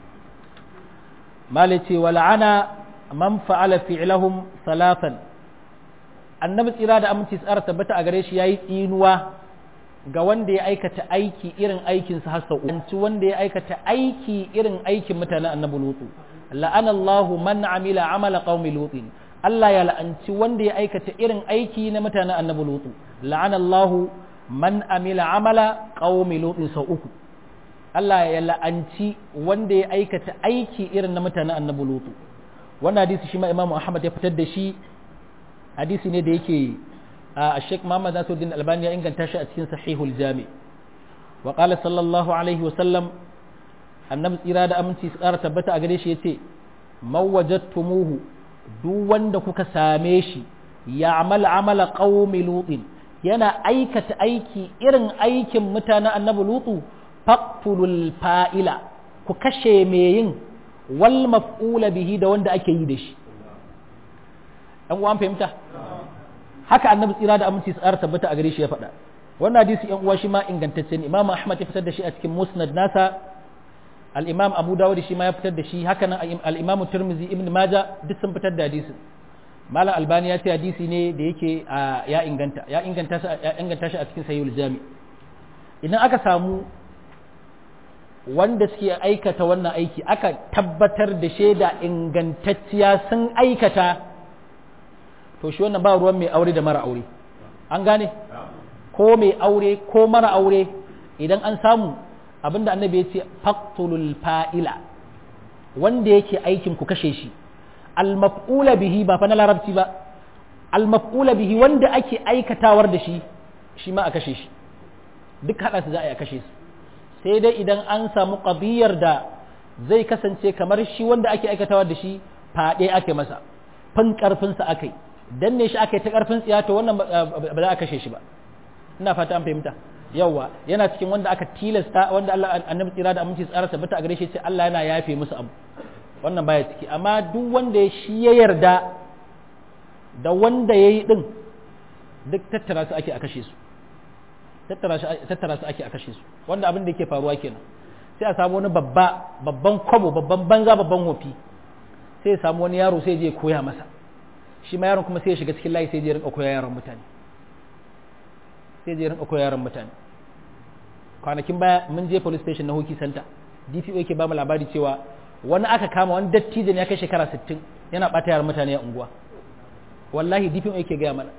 مالتي ولعنا من فعل فعلهم ثلاثا annabi tsira da aminci tsara tabbata a gare shi yayi tsinuwa ga wanda ya aikata aiki irin aikin sa har sau wanda ya aikata aiki irin aikin mutanen annabi lutu la'anallahu man amila amala qaumi lutin Allah ya la'anci wanda ya aikata irin aiki na mutanen annabi lutu la'anallahu man amila amala qaumi lutin sau uku Allah ya la'anci wanda ya aikata aiki irin na mutanen annabi lutu wannan hadisi shi ma Imam Ahmad ya fitar da shi hadisi ne da yake a Sheikh Muhammad Nasiruddin Albani ya inganta shi a cikin Sahihul Jami wa qala sallallahu alaihi wa sallam annabi tsira da aminci su ƙara tabbata a gare shi yace mawajadtumuhu duk wanda kuka same shi ya amal amala qaumi lutin yana aikata aiki irin aikin mutanen annabi lutu faqtulul fa'ila ku kashe me yin wal maf'ula bihi da wanda ake yi da shi ɗan uwan fahimta haka annabi tsira da aminci tsara tabbata a gare shi ya faɗa wannan hadisi ɗan uwa shi ma ingantacce ne imam ahmad ya fitar da shi a cikin musnad nasa al-imam abu dawud shi ma ya fitar da shi haka nan al-imam tirmizi ibn maja duk sun fitar da hadisin malam albani ya ce hadisi ne da yake ya inganta ya inganta shi ya inganta shi a cikin sahihul jami idan aka samu wanda suke aikata wannan aiki aka tabbatar da shaida ingantacciya sun aikata to shi wannan ba ruwan mai aure da mara aure an gane ko mai aure ko mara aure idan an samu abinda annabi ya ce faqtulul fa'ila wanda yake aikin ku kashe shi al-maf'ula bihi ba fa na larabci ba al-maf'ula bihi wanda ake aikatawar da shi shi ma a kashe shi duk hada su za a yi a kashe su sai dai idan an samu qadiyar da zai kasance kamar shi wanda ake aikatawar da shi fade ake masa fin karfin sa akai danne shi aka yi ta karfin tsiya to wannan ba za a kashe shi ba ina fata an fahimta yawa yana cikin wanda aka tilasta wanda Allah annabi tsira da aminci tsara tabbata a gare shi sai Allah yana yafe musu abu wannan baya ciki amma duk wanda ya shi ya yarda da wanda yayi din duk tattara su ake a kashe su tattara su tattara su ake a kashe su wanda abin da yake faruwa kenan sai a samu wani babba babban kwabo babban banza babban hofi sai ya samu wani yaro sai je koya masa shi ma yaron kuma sai ya shiga cikin layi sai ya rinka koya yaron mutane sai ya rinka koya yaron mutane kwanakin baya mun je police station na hoki center dpo yake ba mu labari cewa wani aka kama wani dattijo ne ya kai shekara 60 yana bata yaran mutane a unguwa wallahi dpo yake gaya mana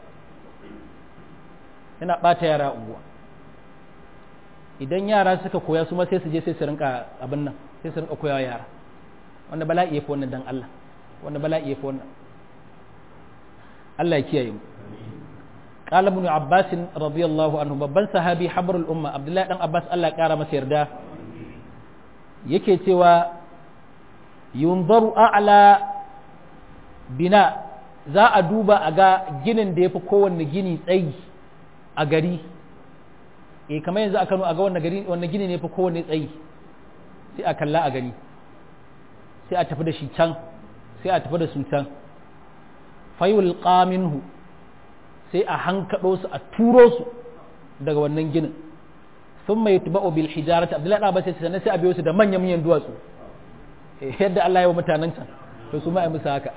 yana bata yara a unguwa idan yara suka koya su ma sai su je sai su rinka abin nan sai su rinka koyawa yara wanda bala'i ya fi wannan dan Allah wanda bala'i ya fi wannan Allah ya kiyaye mu قال ابن عباس رضي الله عنه babban sahabi habrul umma abdullahi dan abbas Allah ya kara masa yarda yake cewa yunzaru a'la bina za a duba a ga ginin da ya fi kowanne gini tsayi a gari e kamar yanzu a kano a ga wanne gini ne fi kowanne tsayi sai a kalla a gani sai a tafi da shi can sai a tafi da su can fayul qaminhu sai a hankaɗo su a turo su daga wannan ginin sun mai tuba'u bil hijarati abdullahi ɗan abbas sai sai a biyo su da manyan manyan duwatsu yadda Allah ya wa mutanen can to su ma musu haka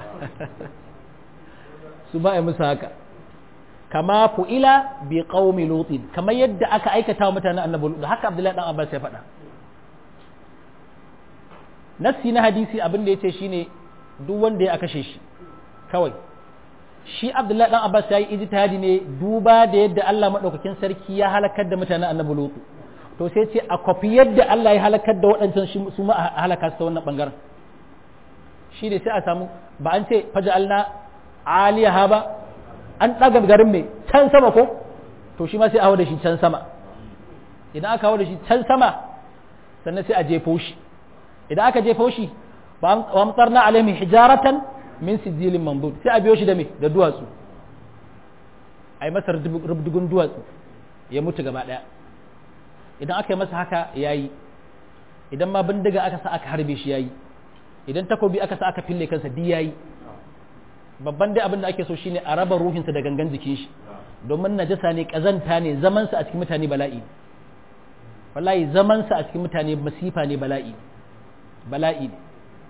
su ma musu haka kama fu'ila bi qaumi lutin kamar yadda aka aikata wa mutanen annabi lut haka abdullahi dan abbas ya faɗa nassi na hadisi abin da yace shine duk wanda ya kashe shi kawai shi abdullahi dan abbas ya yi ijtihadi ne duba da yadda Allah madaukakin sarki ya halakar da mutanen annabi lut to sai ce a kwafi yadda Allah ya halakar da waɗancan su ma a halaka su ta wannan bangaren shi ne sai a samu ba an ce faja'alna aliyaha ba an ɗaga garin mai can sama ko to shi ma sai a hau da shi can sama idan aka hau da shi can sama sannan sai a jefo shi idan aka jefo shi wa amtsarna alaihim hijaratan min sijilin mamdud sai a biyo shi da me da duwatsu ai masa rubdugun duwatsu ya mutu gaba daya idan aka yi masa haka yayi idan ma bindiga aka sa aka harbe shi yayi idan takobi aka sa aka fille kansa di yayi babban dai abin da ake so shine a raba ruhinsa da gangan jikin shi domin najasa ne kazanta ne zaman sa a cikin mutane bala'i wallahi zaman sa a cikin mutane masifa ne bala'i bala'i ne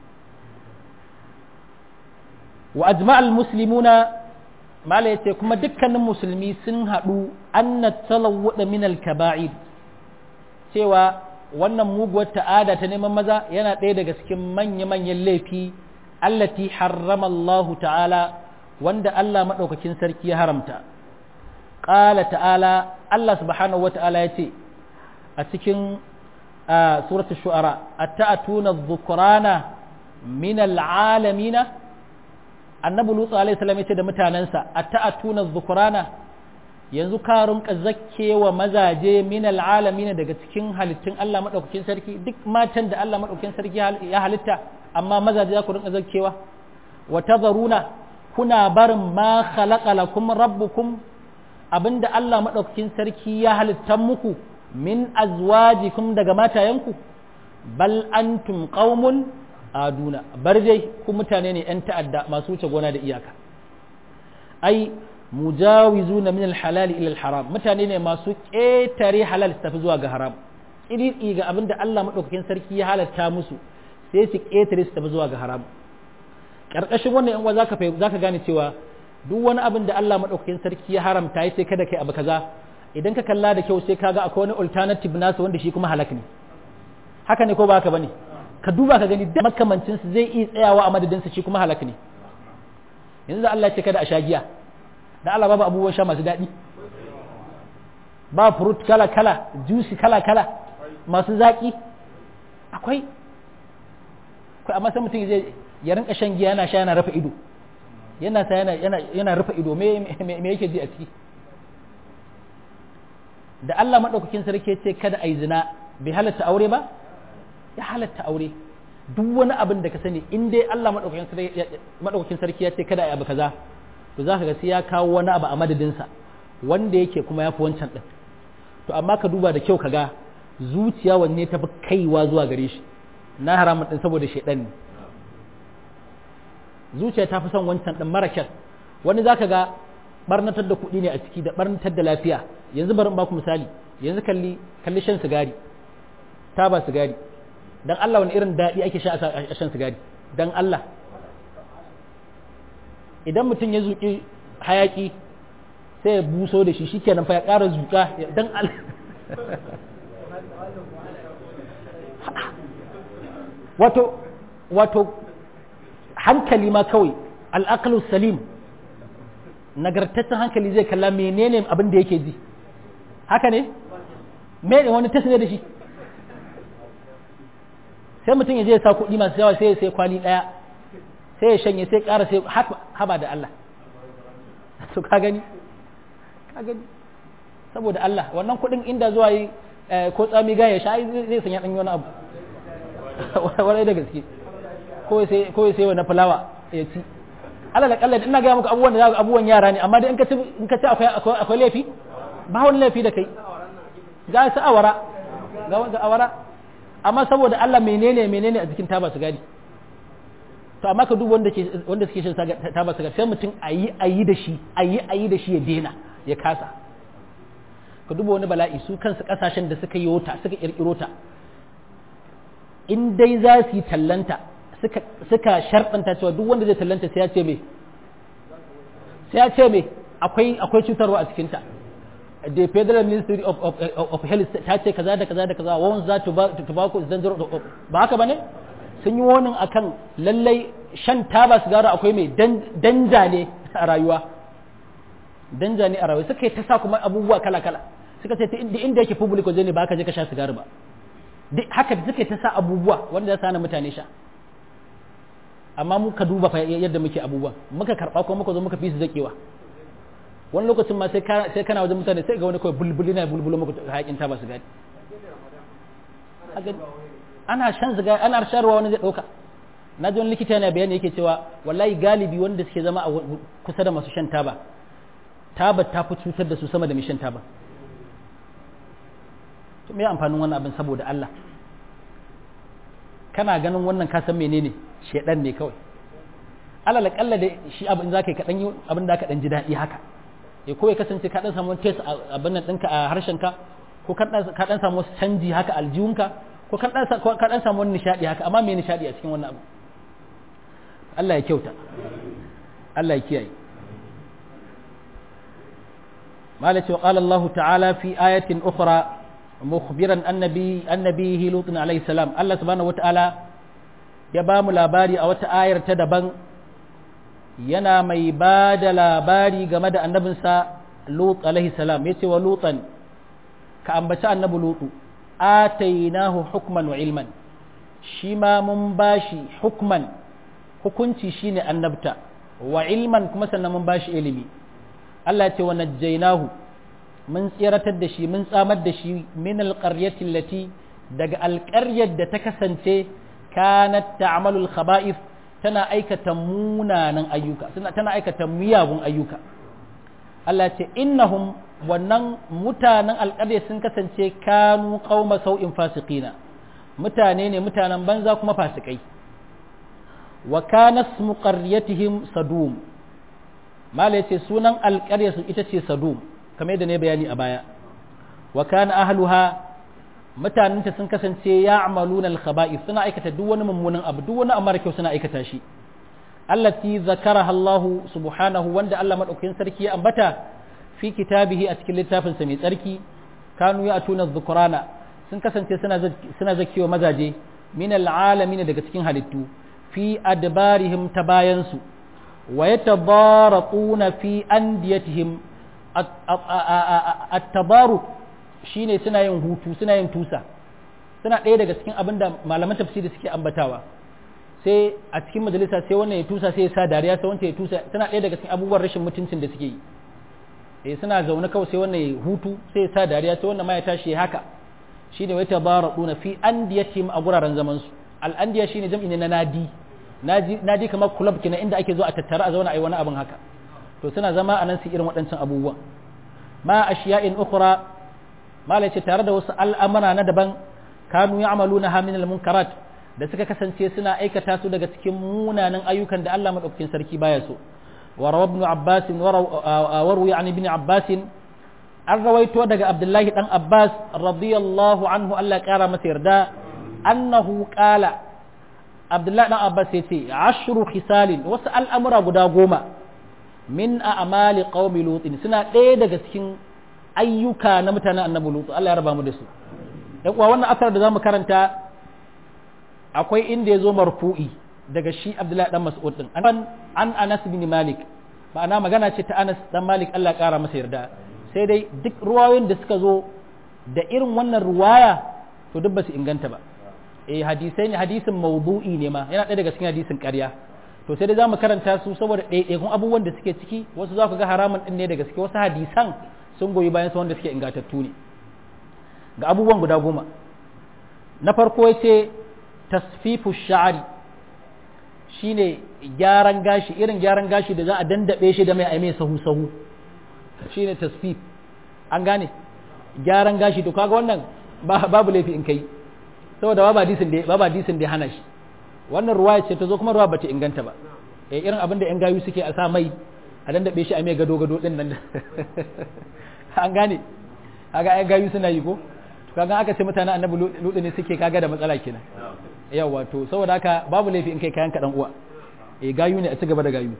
wa ajma'al muslimuna mala yace kuma dukkanin musulmi sun haɗu anna talawwada min al-kaba'ir cewa wannan muguwar ta'ada ta neman maza yana ɗaya daga cikin manya-manyan laifi allati harrama Allah ta'ala wanda Allah maɗaukakin sarki ya haramta ƙala ta'ala Allah subhanahu wa ta'ala ya ce a cikin suratul shu'ara atta'atuna dhukrana min al'alamina annabi lutsu alaihi salam ya ce da mutanensa atta'atuna dhukrana yanzu ka rinka zakkewa mazaje min al'alamin daga cikin halittun Allah madaukakin sarki duk matan da Allah madaukakin sarki ya halitta amma mazaje za ku rinka zakkewa wa tadharuna kuna barin ma khalaqa lakum rabbukum abinda Allah madaukakin sarki ya halitta muku min azwajikum daga matayenku bal antum qaumun aduna bar dai ku mutane ne yan ta'adda masu wuce gona da iyaka ai mujawizuna min al-halal ila al-haram mutane ne masu ƙetare halal su tafi zuwa ga haram iri ga abin da Allah madaukakin sarki ya halatta musu sai su ƙetare su tafi zuwa ga haram karkashin wannan yan uwa zaka zaka gane cewa duk wani abin da Allah madaukakin sarki ya haramta ya ce kada kai abu kaza idan ka kalla da kyau sai kaga akwai wani alternative nasu wanda shi kuma halak ne haka ne ko ba haka bane ka duba ka gani makamancin su zai iya tsayawa a madadin su shi kuma halak ne yanzu Allah ya ce kada a sha giya da Allah babu abubuwan sha masu daɗi ba fruit kala kala juice kala kala masu zaƙi akwai akwai amma sai mutum zai ya rinka shan giya yana sha yana rufe ido yana sa yana yana yana rufe ido me me yake ji a ciki da Allah madaukakin sarki ya ce kada ai zina bai halatta aure ba ya halatta aure duk wani abin da ka sani in dai Allah madaukakin sarki ya ce kada ai abu kaza to za ka ga sai ya kawo wani abu a madadinsa wanda yake kuma ya fi wancan ɗin to amma ka duba da kyau ka ga zuciya wanne ta fi kaiwa zuwa gare shi na haramun ɗin saboda shaiɗan ne zuciya ta fi son wancan ɗin mara kyan wani za ka ga barnatar da kuɗi ne a ciki da barnatar da lafiya yanzu bari in baku misali yanzu kalli kalli shan sigari taba sigari dan Allah wani irin daɗi ake sha a shan sigari dan Allah idan mutum ya zuƙi hayaƙi sai ya buso da shi shikenan fa ya ƙara zuƙa dan al wato wato hankali ma kawai al'aqlu salim nagartaccen hankali zai kalla menene abin da yake ji haka ne me wani test ne da shi sai mutum ya je ya sa kuɗi masu yawa sai ya sai kwali ɗaya sai ya shanye sai ƙara sai haba da Allah to ka gani saboda Allah wannan kuɗin inda zuwa yi ko tsami gaya sha zai sanya ɗan wani abu wani da gaske ko sai wani fulawa ya ci alal akalla ina ga muku abubuwan da za abubuwan yara ne amma dai in ka ci in ka ci akwai akwai laifi ba wani laifi da kai ga su awara ga wanda awara amma saboda Allah menene menene a cikin taba sigari to amma ka duba wanda ke wanda suke shan taba sigari sai mutum ayi ayi da shi ayi ayi da shi ya dena ya kasa ka duba wani bala'i su kansu kasashen da suka yi wota suka kirkiro ta in dai za su yi tallanta suka suka sharɗanta cewa duk wanda zai tallanta sai ya ce me sai ya ce me akwai akwai cutarwa a cikin ta the federal ministry of, of, of health ta ce kaza da kaza da kaza wawan za tobacco is dangerous ba haka bane sun yi wani akan lallai shan taba sigara akwai mai danja ne a rayuwa danja ne a rayuwa suka yi ta sa kuma abubuwa kala kala suka ce inda yake public waje ne ba ka je ka sha sigari ba haka suka yi ta sa abubuwa wanda ya sana mutane sha amma muka duba fa yadda muke abubuwa muka karba ko muka zo muka fi su zakewa wani lokacin ma sai kana wajen mutane sai ga wani kawai bulbuli na bulbulu muku haƙin ta ba su gani ana shan ziga ana sharwa wani zai ɗauka na ji wani likita yana bayani yake cewa wallahi galibi wanda suke zama a kusa da masu shan taba taba ta fi cutar da su sama da mai shan taba to me amfanin wannan abin saboda Allah kana ganin wannan ka san menene shedan ne kawai alal kalla da shi abin zaka yi kadan yi abin da ka dan ji daɗi haka ya ko ya kasance ka dan samu wani test abin nan ɗinka a harshen ka ko ka dan samu wasu canji haka aljihunka ko ka dan ka dan samu wani nishadi haka amma me nishadi a cikin wannan abu Allah ya kyauta Allah ya kiyaye malaka wa qala Allah ta'ala fi ayatin ukhra mukhbiran annabi annabihi lut alayhi salam Allah subhanahu wata'ala ya ba mu labari a wata ayar ta daban yana mai ba da labari game da annabinsa Lut alaihi salam ya ce wa Lutan ka ambaci annabi Lutu atainahu hukman wa ilman shi ma mun bashi hukman hukunci shine annabta wa ilman kuma sannan mun bashi ilimi Allah ce wa najjaynahu mun tsiratar da shi mun tsamar da shi min alqaryati allati daga alƙaryar da ta kasance kanat ta'malul khaba'ith tana aikata munanan ayyuka tana aikata miyagun ayyuka Allah ce innahum wannan mutanen alƙarya sun kasance kanu qauma sau'in fasiqina mutane ne mutanen banza kuma fasikai wa kana ismu qaryatihim sadum mala yace sunan alƙarya su ita ce sadum kamar yadda ne bayani a baya wa kana ahluha mutanenta sun kasance ya amaluna alkhaba'is suna aikata duk wani mummunan abu duk wani amara kyau suna aikata shi allati zakaraha Allah subhanahu wanda Allah madaukakin sarki ya ambata fi kitabihi a cikin littafin sa mai tsarki kanu ya atuna dhukrana sun kasance suna suna zakiwa mazaje min alalamin daga cikin halittu fi adbarihim tabayansu wa yatabaraquna fi andiyatihim at-tabaruq shine suna yin hutu suna yin tusa suna ɗaya daga cikin abin da malaman tafsiri suke ambatawa sai a cikin majalisa sai wannan ya tusa sai ya sa dariya sai wancan ya tusa suna ɗaya daga cikin abubuwan rashin mutuncin da suke yi eh suna zaune kawai sai wannan ya hutu sai ya sa dariya sai wannan ma ya tashi ya haka shine wai tabaraduna fi andiyatihim a guraren zaman su al andiya shine jam'i ne na nadi nadi nadi kamar club kenan inda ake zo a tattara a zauna a yi wani abin haka to suna zama a nan su irin waɗancan abubuwan ma ashiya'in ukhra malai ce tare da wasu al'amura na daban kanu ya amalu na hamin munkarat da suka kasance suna aikata su daga cikin munanan ayyukan da Allah maɗaukakin sarki baya so wa rawa ibn abbas wa ruwi an ibn abbas an rawaito daga abdullahi dan abbas radiyallahu anhu Allah kara masa yarda annahu qala abdullahi dan abbas yace ashru khisalin wasu al'amura guda goma min a'mali qaumi lutin suna ɗaya daga cikin ayyuka na mutanen annabi lutu Allah ya raba mu da su dan kuwa wannan asar da zamu karanta akwai inda ya zo marfu'i daga shi Abdullahi dan Mas'ud din an an Anas bin Malik ma'ana magana ce ta Anas dan Malik Allah ya kara masa yarda sai dai duk ruwayoyin da suka zo da irin wannan ruwaya to duk ba su inganta ba eh hadisai ne hadisin mawdu'i ne ma yana ɗaya daga cikin hadisin ƙarya to sai dai zamu karanta su saboda ɗaiɗaikun abubuwan da suke ciki wasu za ku ga haramun ɗin ne da gaske wasu hadisan sun goyi bayan su wanda suke ingatattu ne ga abubuwan guda goma na farko ya ce tasfifu sha'ari shine gyaran gashi irin gyaran gashi da za a dandabe shi da mai aime sahu sahu shine tasfif an gane gyaran gashi to kaga wannan babu laifi in kai saboda ba hadisin da ba hadisin da hana shi wannan ruwaya ce ta zo kuma ruwa bata inganta ba eh irin abin da yan gayu suke a sa mai a dandabe shi a mai gado gado din nan an gane kaga yan gayu suna yi ko to kaga aka ce mutanen annabi ludu ne suke kaga da matsala kenan yawa to saboda haka babu laifi in kai kayan ka dan uwa eh gayu ne a ci gaba da gayu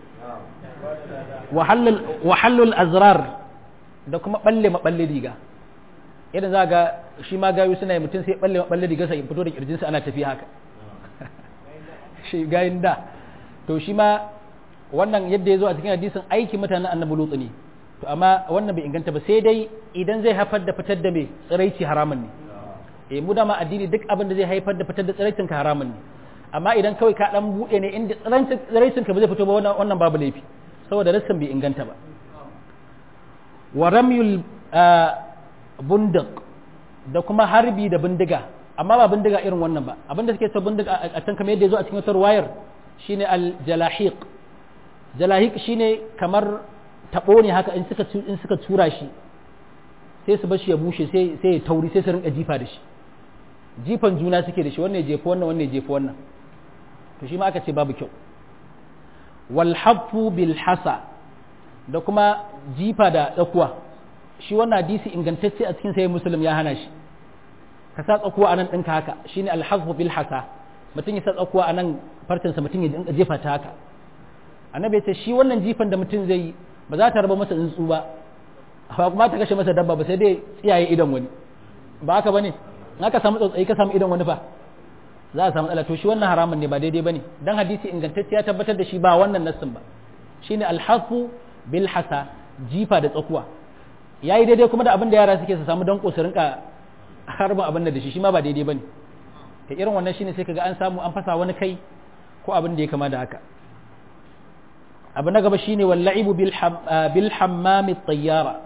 wahallul azrar da kuma balle maballe riga idan za ga shi ma gayu suna yi mutum sai balle maballe riga sai fito da kirjinsa ana tafiya haka shi gayin da to shi ma wannan yadda ya zo a cikin hadisin aiki mutanen annabi lutsu ne to amma wannan bai inganta ba sai dai idan zai haifar da fitar da mai tsiraici haramun ne eh mu dama addini duk abin da zai haifar da fitar da tsiraicin ka haramun ne amma idan kawai ka dan bude ne inda tsiraicin ka ba zai fito ba wannan babu laifi saboda rassan bai inganta ba wa ramyul bundak da kuma harbi da bindiga amma ba bindiga irin wannan ba abinda suke ta bindiga a can kamar yadda ya zo a cikin wata wayar shine al-jalahiq jalahiq shine kamar tabo ne haka in suka in suka tura shi sai su bashi ya bushe sai sai ya tauri sai su rinka jifa da shi jifan juna suke da shi wannan ya jefa wannan wannan ya jefa wannan to shi ma aka ce babu kyau wal hafu bil hasa da kuma jifa da tsakuwa shi wannan hadisi ingantacce a cikin sai muslim ya hana shi ka sa tsakuwa anan ɗinka haka shine al hafu bil hasa mutum ya sa tsakuwa anan farcinsa mutum ya jefa ta haka annabi ya ce shi wannan jifan da mutum zai yi ba za ta raba masa tsuntsu ba ba kuma ta kashe masa dabba ba sai dai tsiyaye idan wani ba haka bane in aka samu tsautsayi ka samu idan wani fa za a samu to shi wannan haramun ne ba daidai bane dan hadisi ingantacce ya tabbatar da shi ba wannan nassin ba shine alhafu bil hasa jifa da tsakuwa yayi daidai kuma da abin da yara suke su samu danko su rinka harbin abin da shi shi ma ba daidai bane ta irin wannan shine sai kaga an samu an fasa wani kai ko abin da ya kama da haka abu na gaba shine walla'ibu bil hammami tayyara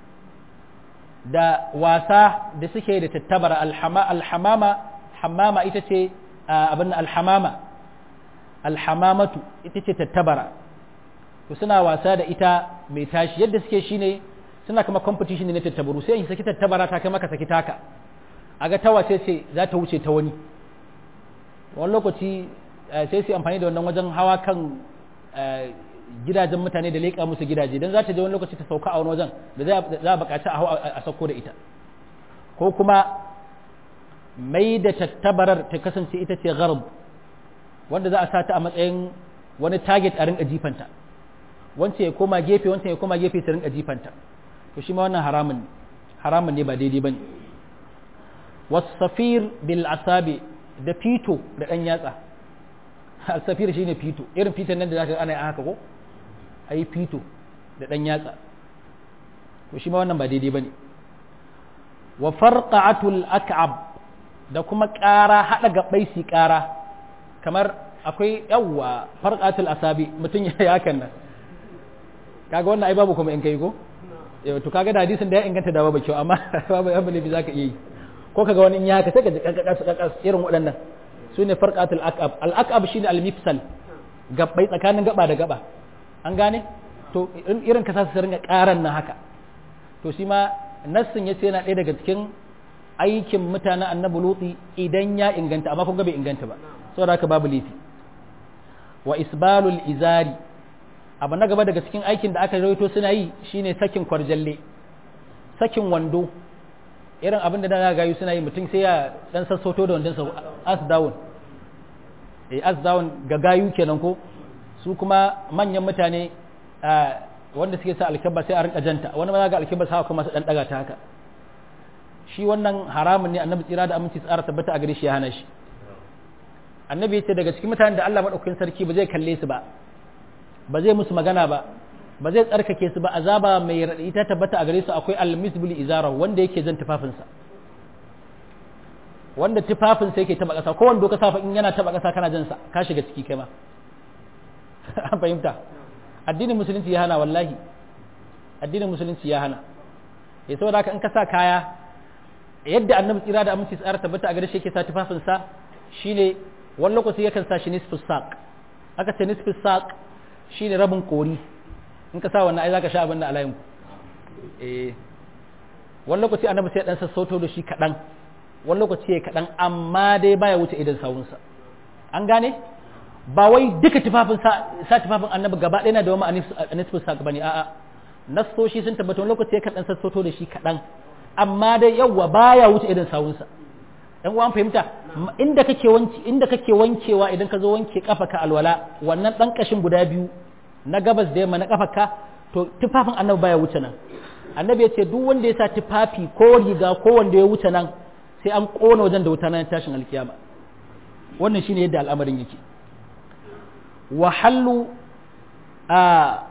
da wasa da suke da tattabara alhamama hammama ita ce abin alhamama alhamamatu ita ce tattabara to suna wasa da ita mai tashi yadda suke shine suna kama competition ne na tattabaru sai in saki tattabara ta kai maka saki taka a ga ta wace ce za ta wuce ta wani wani lokaci sai su amfani da wannan wajen hawa kan gidajen mutane da leƙa musu gidaje don za ta je wani lokaci ta sauka a wani wajen da za a buƙaci a hau a sauko da ita ko kuma mai da tattabarar ta kasance ita ce gharb wanda za a sa ta a matsayin wani target a rinka jifanta wance ya koma gefe wancan ya koma gefe su rinka jifanta to shi ma wannan haramun haramun ne ba daidai bane wasafir bil asabi da fito da dan yatsa al-safir shine fito irin fitan nan da zaka ana haka ko ayi fito da dan yatsa to shi ma wannan ba daidai bane wa farqatul ak'ab da kuma ƙara hada gabbai su ƙara kamar akwai yawwa farqatul asabi mutun ya hakan nan kaga wannan ai babu kuma in kai ko to kaga da hadisin da ya inganta da babu kyau amma babu abu ne bi zaka iya yi ko kaga wani in ya haka sai ka ji kakkakas kakkas irin waɗannan su ne farqatul aqab al aqab shine al mifsal gabbai tsakanin gaba da gaba an gane to irin ka sa su ringa karan nan haka to shi ma nassin yace yana ɗaya daga cikin aikin mutanen annabi luti idan ya inganta amma kun ga bai inganta ba saboda haka babu laifi wa isbalul izari abu na gaba daga cikin aikin da aka rawaito suna yi shine sakin kwarjalle sakin wando irin abin da na gayu suna yi mutum sai ya dan sassauto da wandonsa as down eh as down ga gayu kenan ko su kuma manyan mutane wanda suke sa alkabba sai a rinka janta wani ma ga alkabba sa kuma su dan daga ta haka shi wannan haramun ne annabi tsira da aminci tsara tabbata a gare shi ya hana shi annabi ya ce daga cikin mutanen da Allah madaukakin sarki ba zai kalle su ba ba zai musu magana ba ba zai tsarkake su ba azaba mai raɗi ta tabbata a gare su akwai almisbul izara wanda yake jan tufafinsa wanda tufafinsa yake taba ƙasa ko wanda ka safa in yana taba ƙasa kana jan sa ka shiga ciki kai ma an fahimta addinin musulunci ya hana wallahi addinin musulunci ya hana ya saboda haka in ka sa kaya yadda annabi tsira da aminci tsara tabbata a gare shi yake sa tufafin sa shine wani lokaci yakan sa shi nisfus saq aka ce nisfus saq shine rabin kori in ka sa wannan ai zaka sha abin da alayin ku eh wani lokaci annabi sai dan sassauto da shi kadan wani lokaci ya kadan amma dai baya wuce idan sawunsa an gane ba wai duka tufafin sa tufafin annabi gaba ɗaya na da wani anisfus saq bane a'a nasoshi sun tabbata wani lokaci yakan dan sassauto da shi kadan amma dai yawwa baya wuce idan sawunsa dan uwan fahimta inda kake wanki inda kake wankewa idan ka zo wanke ka alwala wannan dan kashin guda biyu na gabas da yamma na kafarka to tufafin annabi baya wuce nan annabi ya ce duk wanda ya sa tufafi ko riga ko wanda ya wuce nan sai an kona wajen da wuta nan tashin alkiyama wannan shine yadda al'amarin yake wahallu a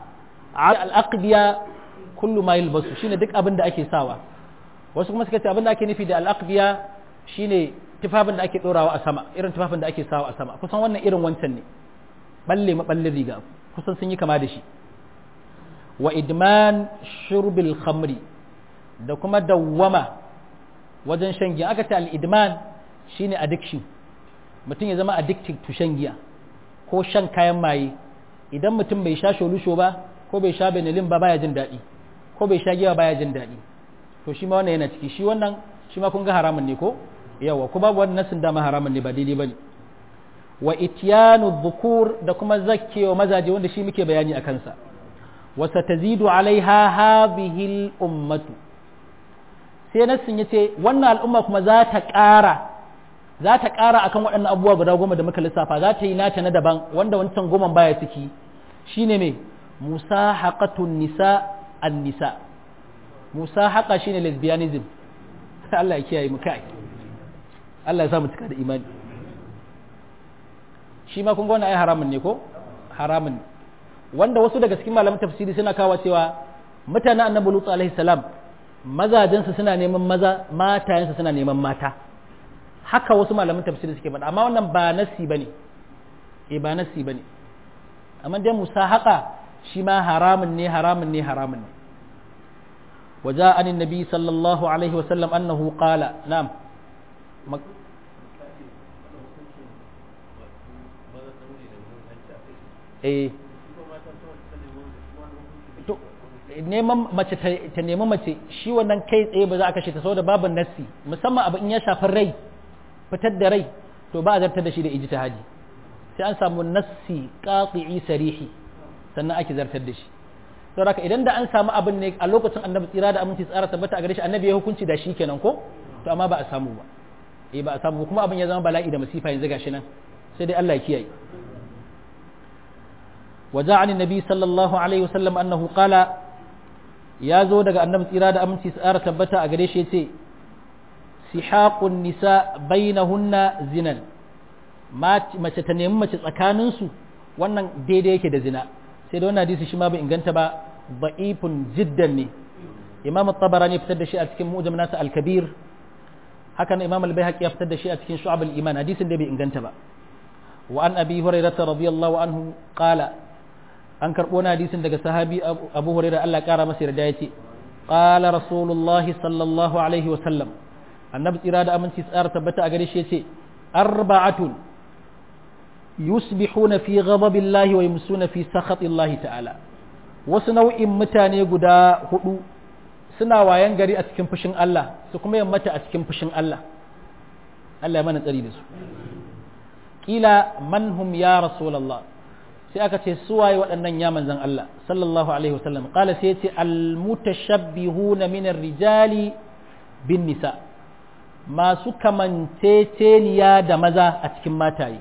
al'aqbiya kullu ma yalbasu shine duk abin da ake sawa wasu kuma suka ce abin da ake nufi da al'aqbiya shine tufafin da ake dorawa a sama irin tufafin da ake sawa a sama kusan wannan irin wancan ne balle maballin riga kusan sun yi kama da shi wa idman shurbil khamri da kuma dawwama wajen shan giya aka ce al-idman shine addiction mutum ya zama addicted to shan giya ko shan kayan maye idan mutum bai sha sholusho ba ko bai sha benelin ba baya jin daɗi ko bai sha giya baya jin daɗi to shi ma wannan yana ciki shi wannan shi ma kun ga haramun ne ko yawa ko babu wannan nasin dama haramun ne ba daidai bane wa ityanu dhukur da kuma zakkewa mazaje wanda shi muke bayani a kansa wa satazidu alaiha hadhihi al-ummatu sai nasin yace wannan al'umma kuma za ta ƙara za ta ƙara akan waɗannan abubuwa guda goma da muka lissafa za ta yi nata na daban wanda wancan goman baya ciki shine me musahaqatun nisa an nisa musahaqa shine lesbianism Allah ya kiyaye mu kai Allah ya sa mu cika da imani shi ma kun ga wannan ai haramun ne ko haramun wanda wasu daga cikin malaman tafsiri suna kawo cewa mutanen annabi lutu alaihi salam mazajensu suna neman maza matayensu suna neman mata haka wasu malaman tafsiri suke faɗa amma wannan ba nassi bane eh ba nassi bane amma dai musahaqa shi ma haramun ne haramun ne haramun ne وجاء عن النبي صلى الله عليه وسلم أنه قال نعم eh neman mace ta nemi mace shi wannan kai tsaye ba za a kashe ta saboda babu nassi musamman abu in ya shafi rai fitar da rai to ba a zartar da shi da ijtihadi sai an samu nassi qati'i sarihi sannan ake zartar da shi saboda idan da an samu abin ne a lokacin annabi tsira da aminci tsara tabbata a gare shi annabi ya hukunci da shi kenan ko to amma ba a samu ba eh ba a samu kuma abin ya zama bala'i da masifa yanzu gashi nan sai dai Allah ya kiyaye وجاء عن النبي صلى الله عليه وسلم أنه قال يا زو daga annabi tsira da aminci tsara tabbata a gare shi yace sihaqun nisa bainahunna zinan mace ta nemi mace tsakanin su wannan daidai yake da zina sai da wannan hadisi shi ma bai inganta ba da'ifun jiddan ne imam at-tabarani fitar da shi a cikin mu'jam nasa al-kabir haka nan imam al-baihaqi ya fitar da shi a cikin shu'ab al-iman hadisin da bai inganta ba wa an abi hurairah radiyallahu anhu qala an karɓo na hadisin daga sahabi abu hurairah Allah ƙara masa yarda ya ce qala rasulullahi sallallahu alaihi wa sallam annabi tsira da aminci tsara tabbata a gare shi yace arba'atun yusbihuna fi ghadabillahi wa yumsuna fi sakhatillahi ta'ala wasu nau'in mutane guda hudu suna wayan gari a cikin fushin Allah su kuma yammata a cikin fushin Allah Allah ya mana tsari da su kila man hum ya rasulullah sai aka ce suwaye waɗannan ya manzan Allah sallallahu alaihi wasallam qala sai ce almutashabbihuna min rijali bin nisa masu kamanceceniya da maza a cikin mataye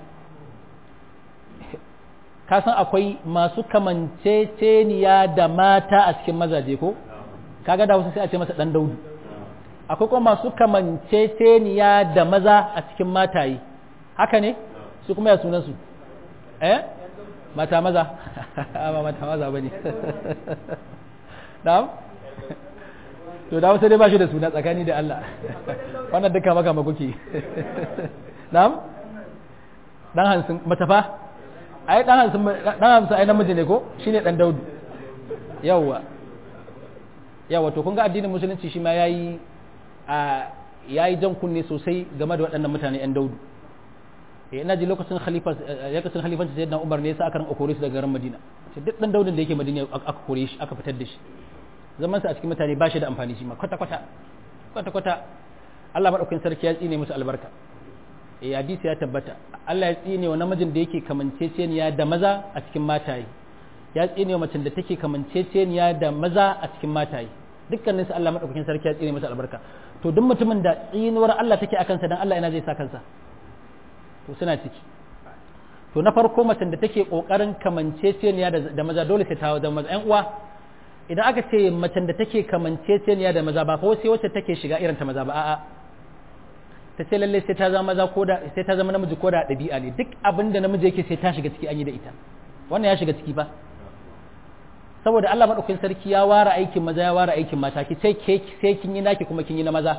ka san akwai masu kamanceceniya da mata a cikin mazaje ko kaga da wasu sai a ce masa dan daudu akwai kuma masu kamanceceniya da maza a cikin mataye haka ne su kuma ya sunan su eh mata maza ba mata maza ba ne na'am to da wasu dai ba shi da suna tsakani da Allah wannan duka maka makuki na'am dan hansun matafa ai dan hansun dan hansun ai namiji ne ko shine dan daudu yawwa yawa to kun ga addinin musulunci shi ma yayi a yayi jan kunne sosai game da waɗannan mutane yan daudu eh ina ji lokacin khalifa lokacin khalifanci sayyidina Umar ne yasa aka ranka kore su daga garin Madina sai duk dan daudin da yake Madina aka kore shi aka fitar da shi zaman sa a cikin mutane ba shi da amfani shi ma kwata kwata kwata kwata Allah madaukakin sarki ya tsine musu albarka eh hadisi ya tabbata Allah ya tsine wa namijin da yake kamanceceniya da maza a cikin mataye ya tsine wa macen da take kamanceceniya da maza a cikin mataye dukkanin su Allah madaukakin sarki ya tsine musu albarka to duk mutumin da tsinuwar Allah take akan sa dan Allah ina zai sa kansa to suna ciki to na farko macen da take kokarin kamanceceniya da maza dole sai ta zama maza ƴan uwa idan aka ce macen da take kamanceceniya da maza ba fa sai wacce take shiga irin ta maza ba a'a ta ce lalle sai ta zama maza ko da sai ta zama namiji ko da ɗabi'a ne duk abin da namiji yake sai ta shiga ciki an yi da ita wannan ya shiga ciki ba saboda Allah madaukakin sarki ya ware aikin maza ya ware aikin mata ki sai ke sai kin yi naki kuma kin yi na maza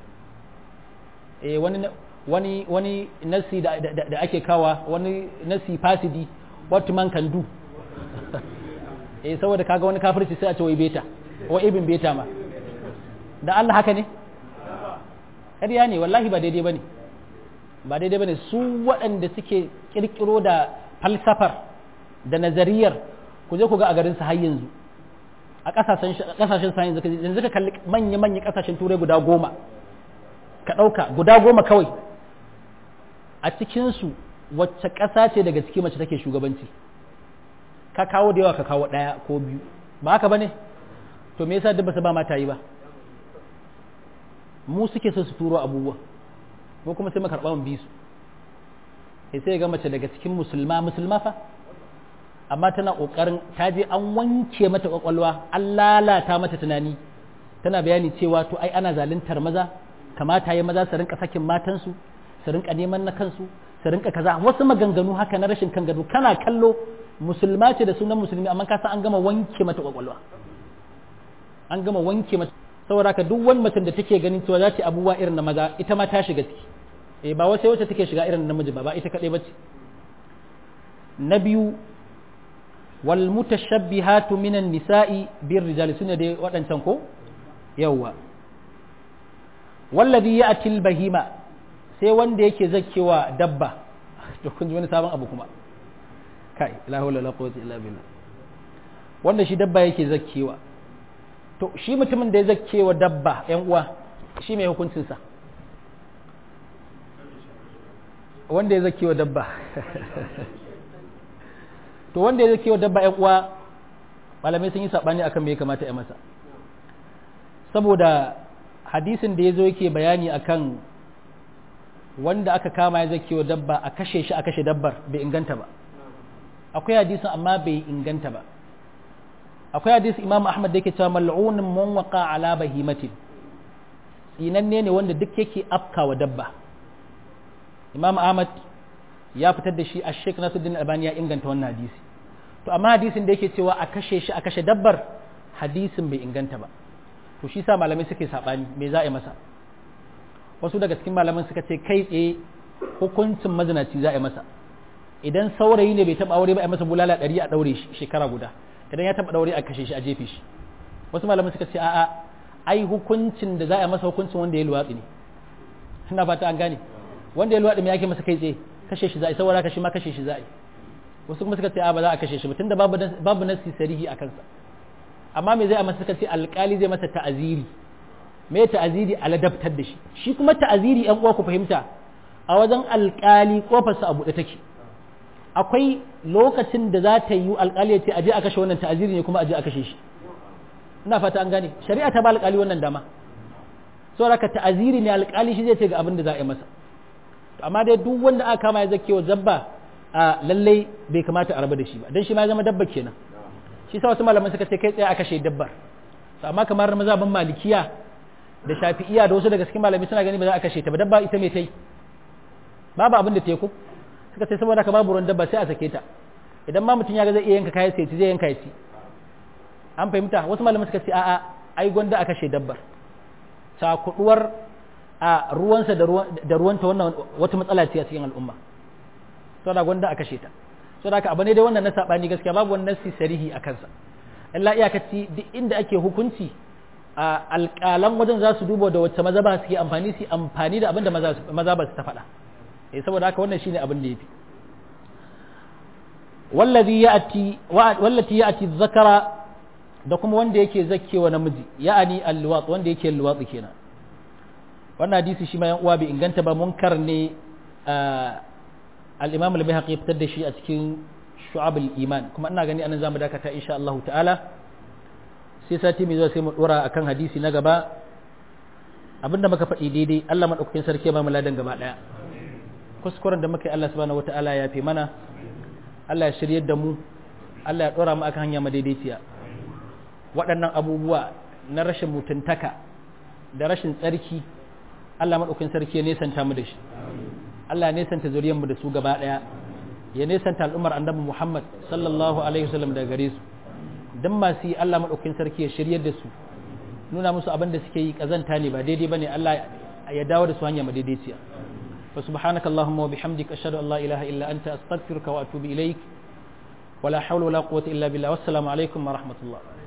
eh wani wani wani nasi da, da, da ake kawa wani nasi fasidi what man can do eh saboda kaga wani kafirci sai a ce wai beta wai ibn beta ma da Allah haka ne ƙarya ne wallahi ba daidai bane ba daidai bane su waɗanda suke kirkiro da falsafar da nazariyar ku je ku ga a garin su har yanzu a ƙasashen ƙasashen sa yanzu yanzu ka kalli manya manya ƙasashen turai guda goma ka ɗauka guda goma kawai a cikinsu wacce ƙasa ce daga ciki mace take shugabanci ka kawo da yawa ka kawo ɗaya ko biyu ba haka ba ne to me yasa duk ba su ba mata yi ba mu suke so su turo abubuwa ko kuma sai mu karɓa mu bi su sai sai ga mace daga cikin musulma musulma fa amma tana ƙoƙarin ta je an wanke mata ƙwaƙwalwa an lalata mata tunani tana bayani cewa to ai ana zaluntar maza kamata ya maza su rinka sakin matansu su rinka neman na kansu su rinka kaza wasu maganganu haka na rashin kan gado kana kallo musulma ce da sunan musulmi amma ka san an gama wanke mata kwakwalwa an gama wanke mata saboda ka duk wani mutum da take ganin cewa za ta abubuwa irin na maza ita ma ta shiga ciki eh ba wai sai wacce take shiga irin namiji ba ba ita kadai bace na biyu wal mutashabbihatu minan nisa'i bir rijali sune dai waɗancan ko yawwa wallazi ya'ti al bahima sai wanda yake zakkewa dabba to kun ji wani sabon abu kuma kai la hawla la quwwata illa billah wanda shi dabba yake zakkewa to shi mutumin da ya zakkewa dabba yan uwa shi mai hukuncin sa wanda ya zakkewa dabba to wanda ya zakkewa dabba yan uwa malamai sun yi sabani akan me ya kamata ya masa saboda hadisin da ya zo yake bayani akan wanda aka kama ya zake wa dabba a kashe shi a kashe dabbar bai inganta ba akwai hadisin amma bai inganta ba akwai hadisin imam ahmad da yake cewa mal'unin man waqa ala bahimatin tsinanne ne wanda duk yake afka wa dabba imam ahmad ya fitar da shi a sheikh nasuddin albani ya inganta wannan hadisi to amma hadisin da yake cewa a kashe shi a kashe dabbar hadisin bai inganta ba to shi sa malamai suke sabani me za a yi masa wasu daga cikin malaman suka ce kai tsaye hukuncin mazinaci za a yi masa idan saurayi ne bai taba aure ba a masa bulala ɗari a ɗaure shi shekara guda idan ya taba ɗaure a kashe shi a jefe shi wasu malaman suka ce a'a ai hukuncin da za a yi masa hukuncin wanda ya luwatsi ne ina fata an gane wanda ya luwatsi me yake masa kai tsaye kashe shi za a yi saboda kashe ma kashe shi za a yi wasu kuma suka ce a ba za a kashe shi ba tunda babu babu nasi sarihi a kansa amma me zai a masa suka ce alƙali zai masa ta'aziri me ta'aziri a ladabtar da shi shi kuma ta'aziri yan uwa ku fahimta a wajen alƙali kofarsa a buɗe take akwai lokacin da za ta yi alƙali ya ce aje a kashe wannan ta'aziri ne kuma aje a kashe shi ina fata an gane shari'a ta ba alƙali wannan dama saboda ka ta'aziri ne alƙali shi zai ce ga abin da za a yi masa amma dai duk wanda aka kama ya zake wa zabba a lallai bai kamata a rabu da shi ba dan shi ma ya zama dabba kenan shi sa wasu malaman suka ce kai tsaye a kashe dabbar amma kamar mazhabin malikiya da shafi'iya da wasu daga cikin malami suna gani ba za a kashe ta ba dabba ita mai ta yi babu abin da ta yi ko suka ce saboda ka babu ruwan dabba sai a sake ta idan ma mutum ya ga zai iya yanka kayan sai zai yanka ya ci an fahimta wasu malaman suka ce a'a ai gwanda a kashe dabbar cakuduwar a ruwansa da ruwanta wannan wata matsala ce a cikin al'umma saboda gwanda a kashe ta saboda ka abu ne dai wannan na sabani gaskiya babu wannan nasi sarihi a kansa illa iyakaci duk inda ake hukunci alƙalan wajen za su duba da wacce maza ba su ke amfani su amfani da abin da maza ba su ta faɗa eh saboda haka wannan shine abin da yafi wallazi ya'ti wallati ya'ti zakara da kuma wanda yake zakkewa namiji ya'ani alluwat wanda yake luwatsi kenan wannan hadisi shi ma yan uwa bai inganta ba munkar ne al-imam al-bayhaqi fitar da shi a cikin shu'abul iman kuma ina gani anan zamu dakata insha Allah ta'ala sai sati mai zuwa sai mu dora akan hadisi na gaba abinda muka faɗi daidai Allah madaukakin sarki ba mu ladan gaba daya kuskuren da muka yi Allah subhanahu wata'ala ya fi mana Allah ya shiryar da mu Allah ya dora mu akan hanya madaidaiciya waɗannan abubuwa na rashin mutuntaka da rashin tsarki Allah madaukakin sarki ya nesanta mu da shi Allah ya nesanta zuriyar mu da su gaba daya ya nesanta al'ummar annabi Muhammad sallallahu alaihi wasallam daga gare su dan masu yi Allah madaukakin sarki ya shiryar da su nuna musu abin da suke yi kazanta ne ba daidai bane Allah ya dawo da su hanya madaidaiciya fa subhanakallahumma wa bihamdika ashhadu an la ilaha illa anta astaghfiruka wa atubu ilaik wala hawla wala quwwata illa billah wassalamu alaikum wa rahmatullah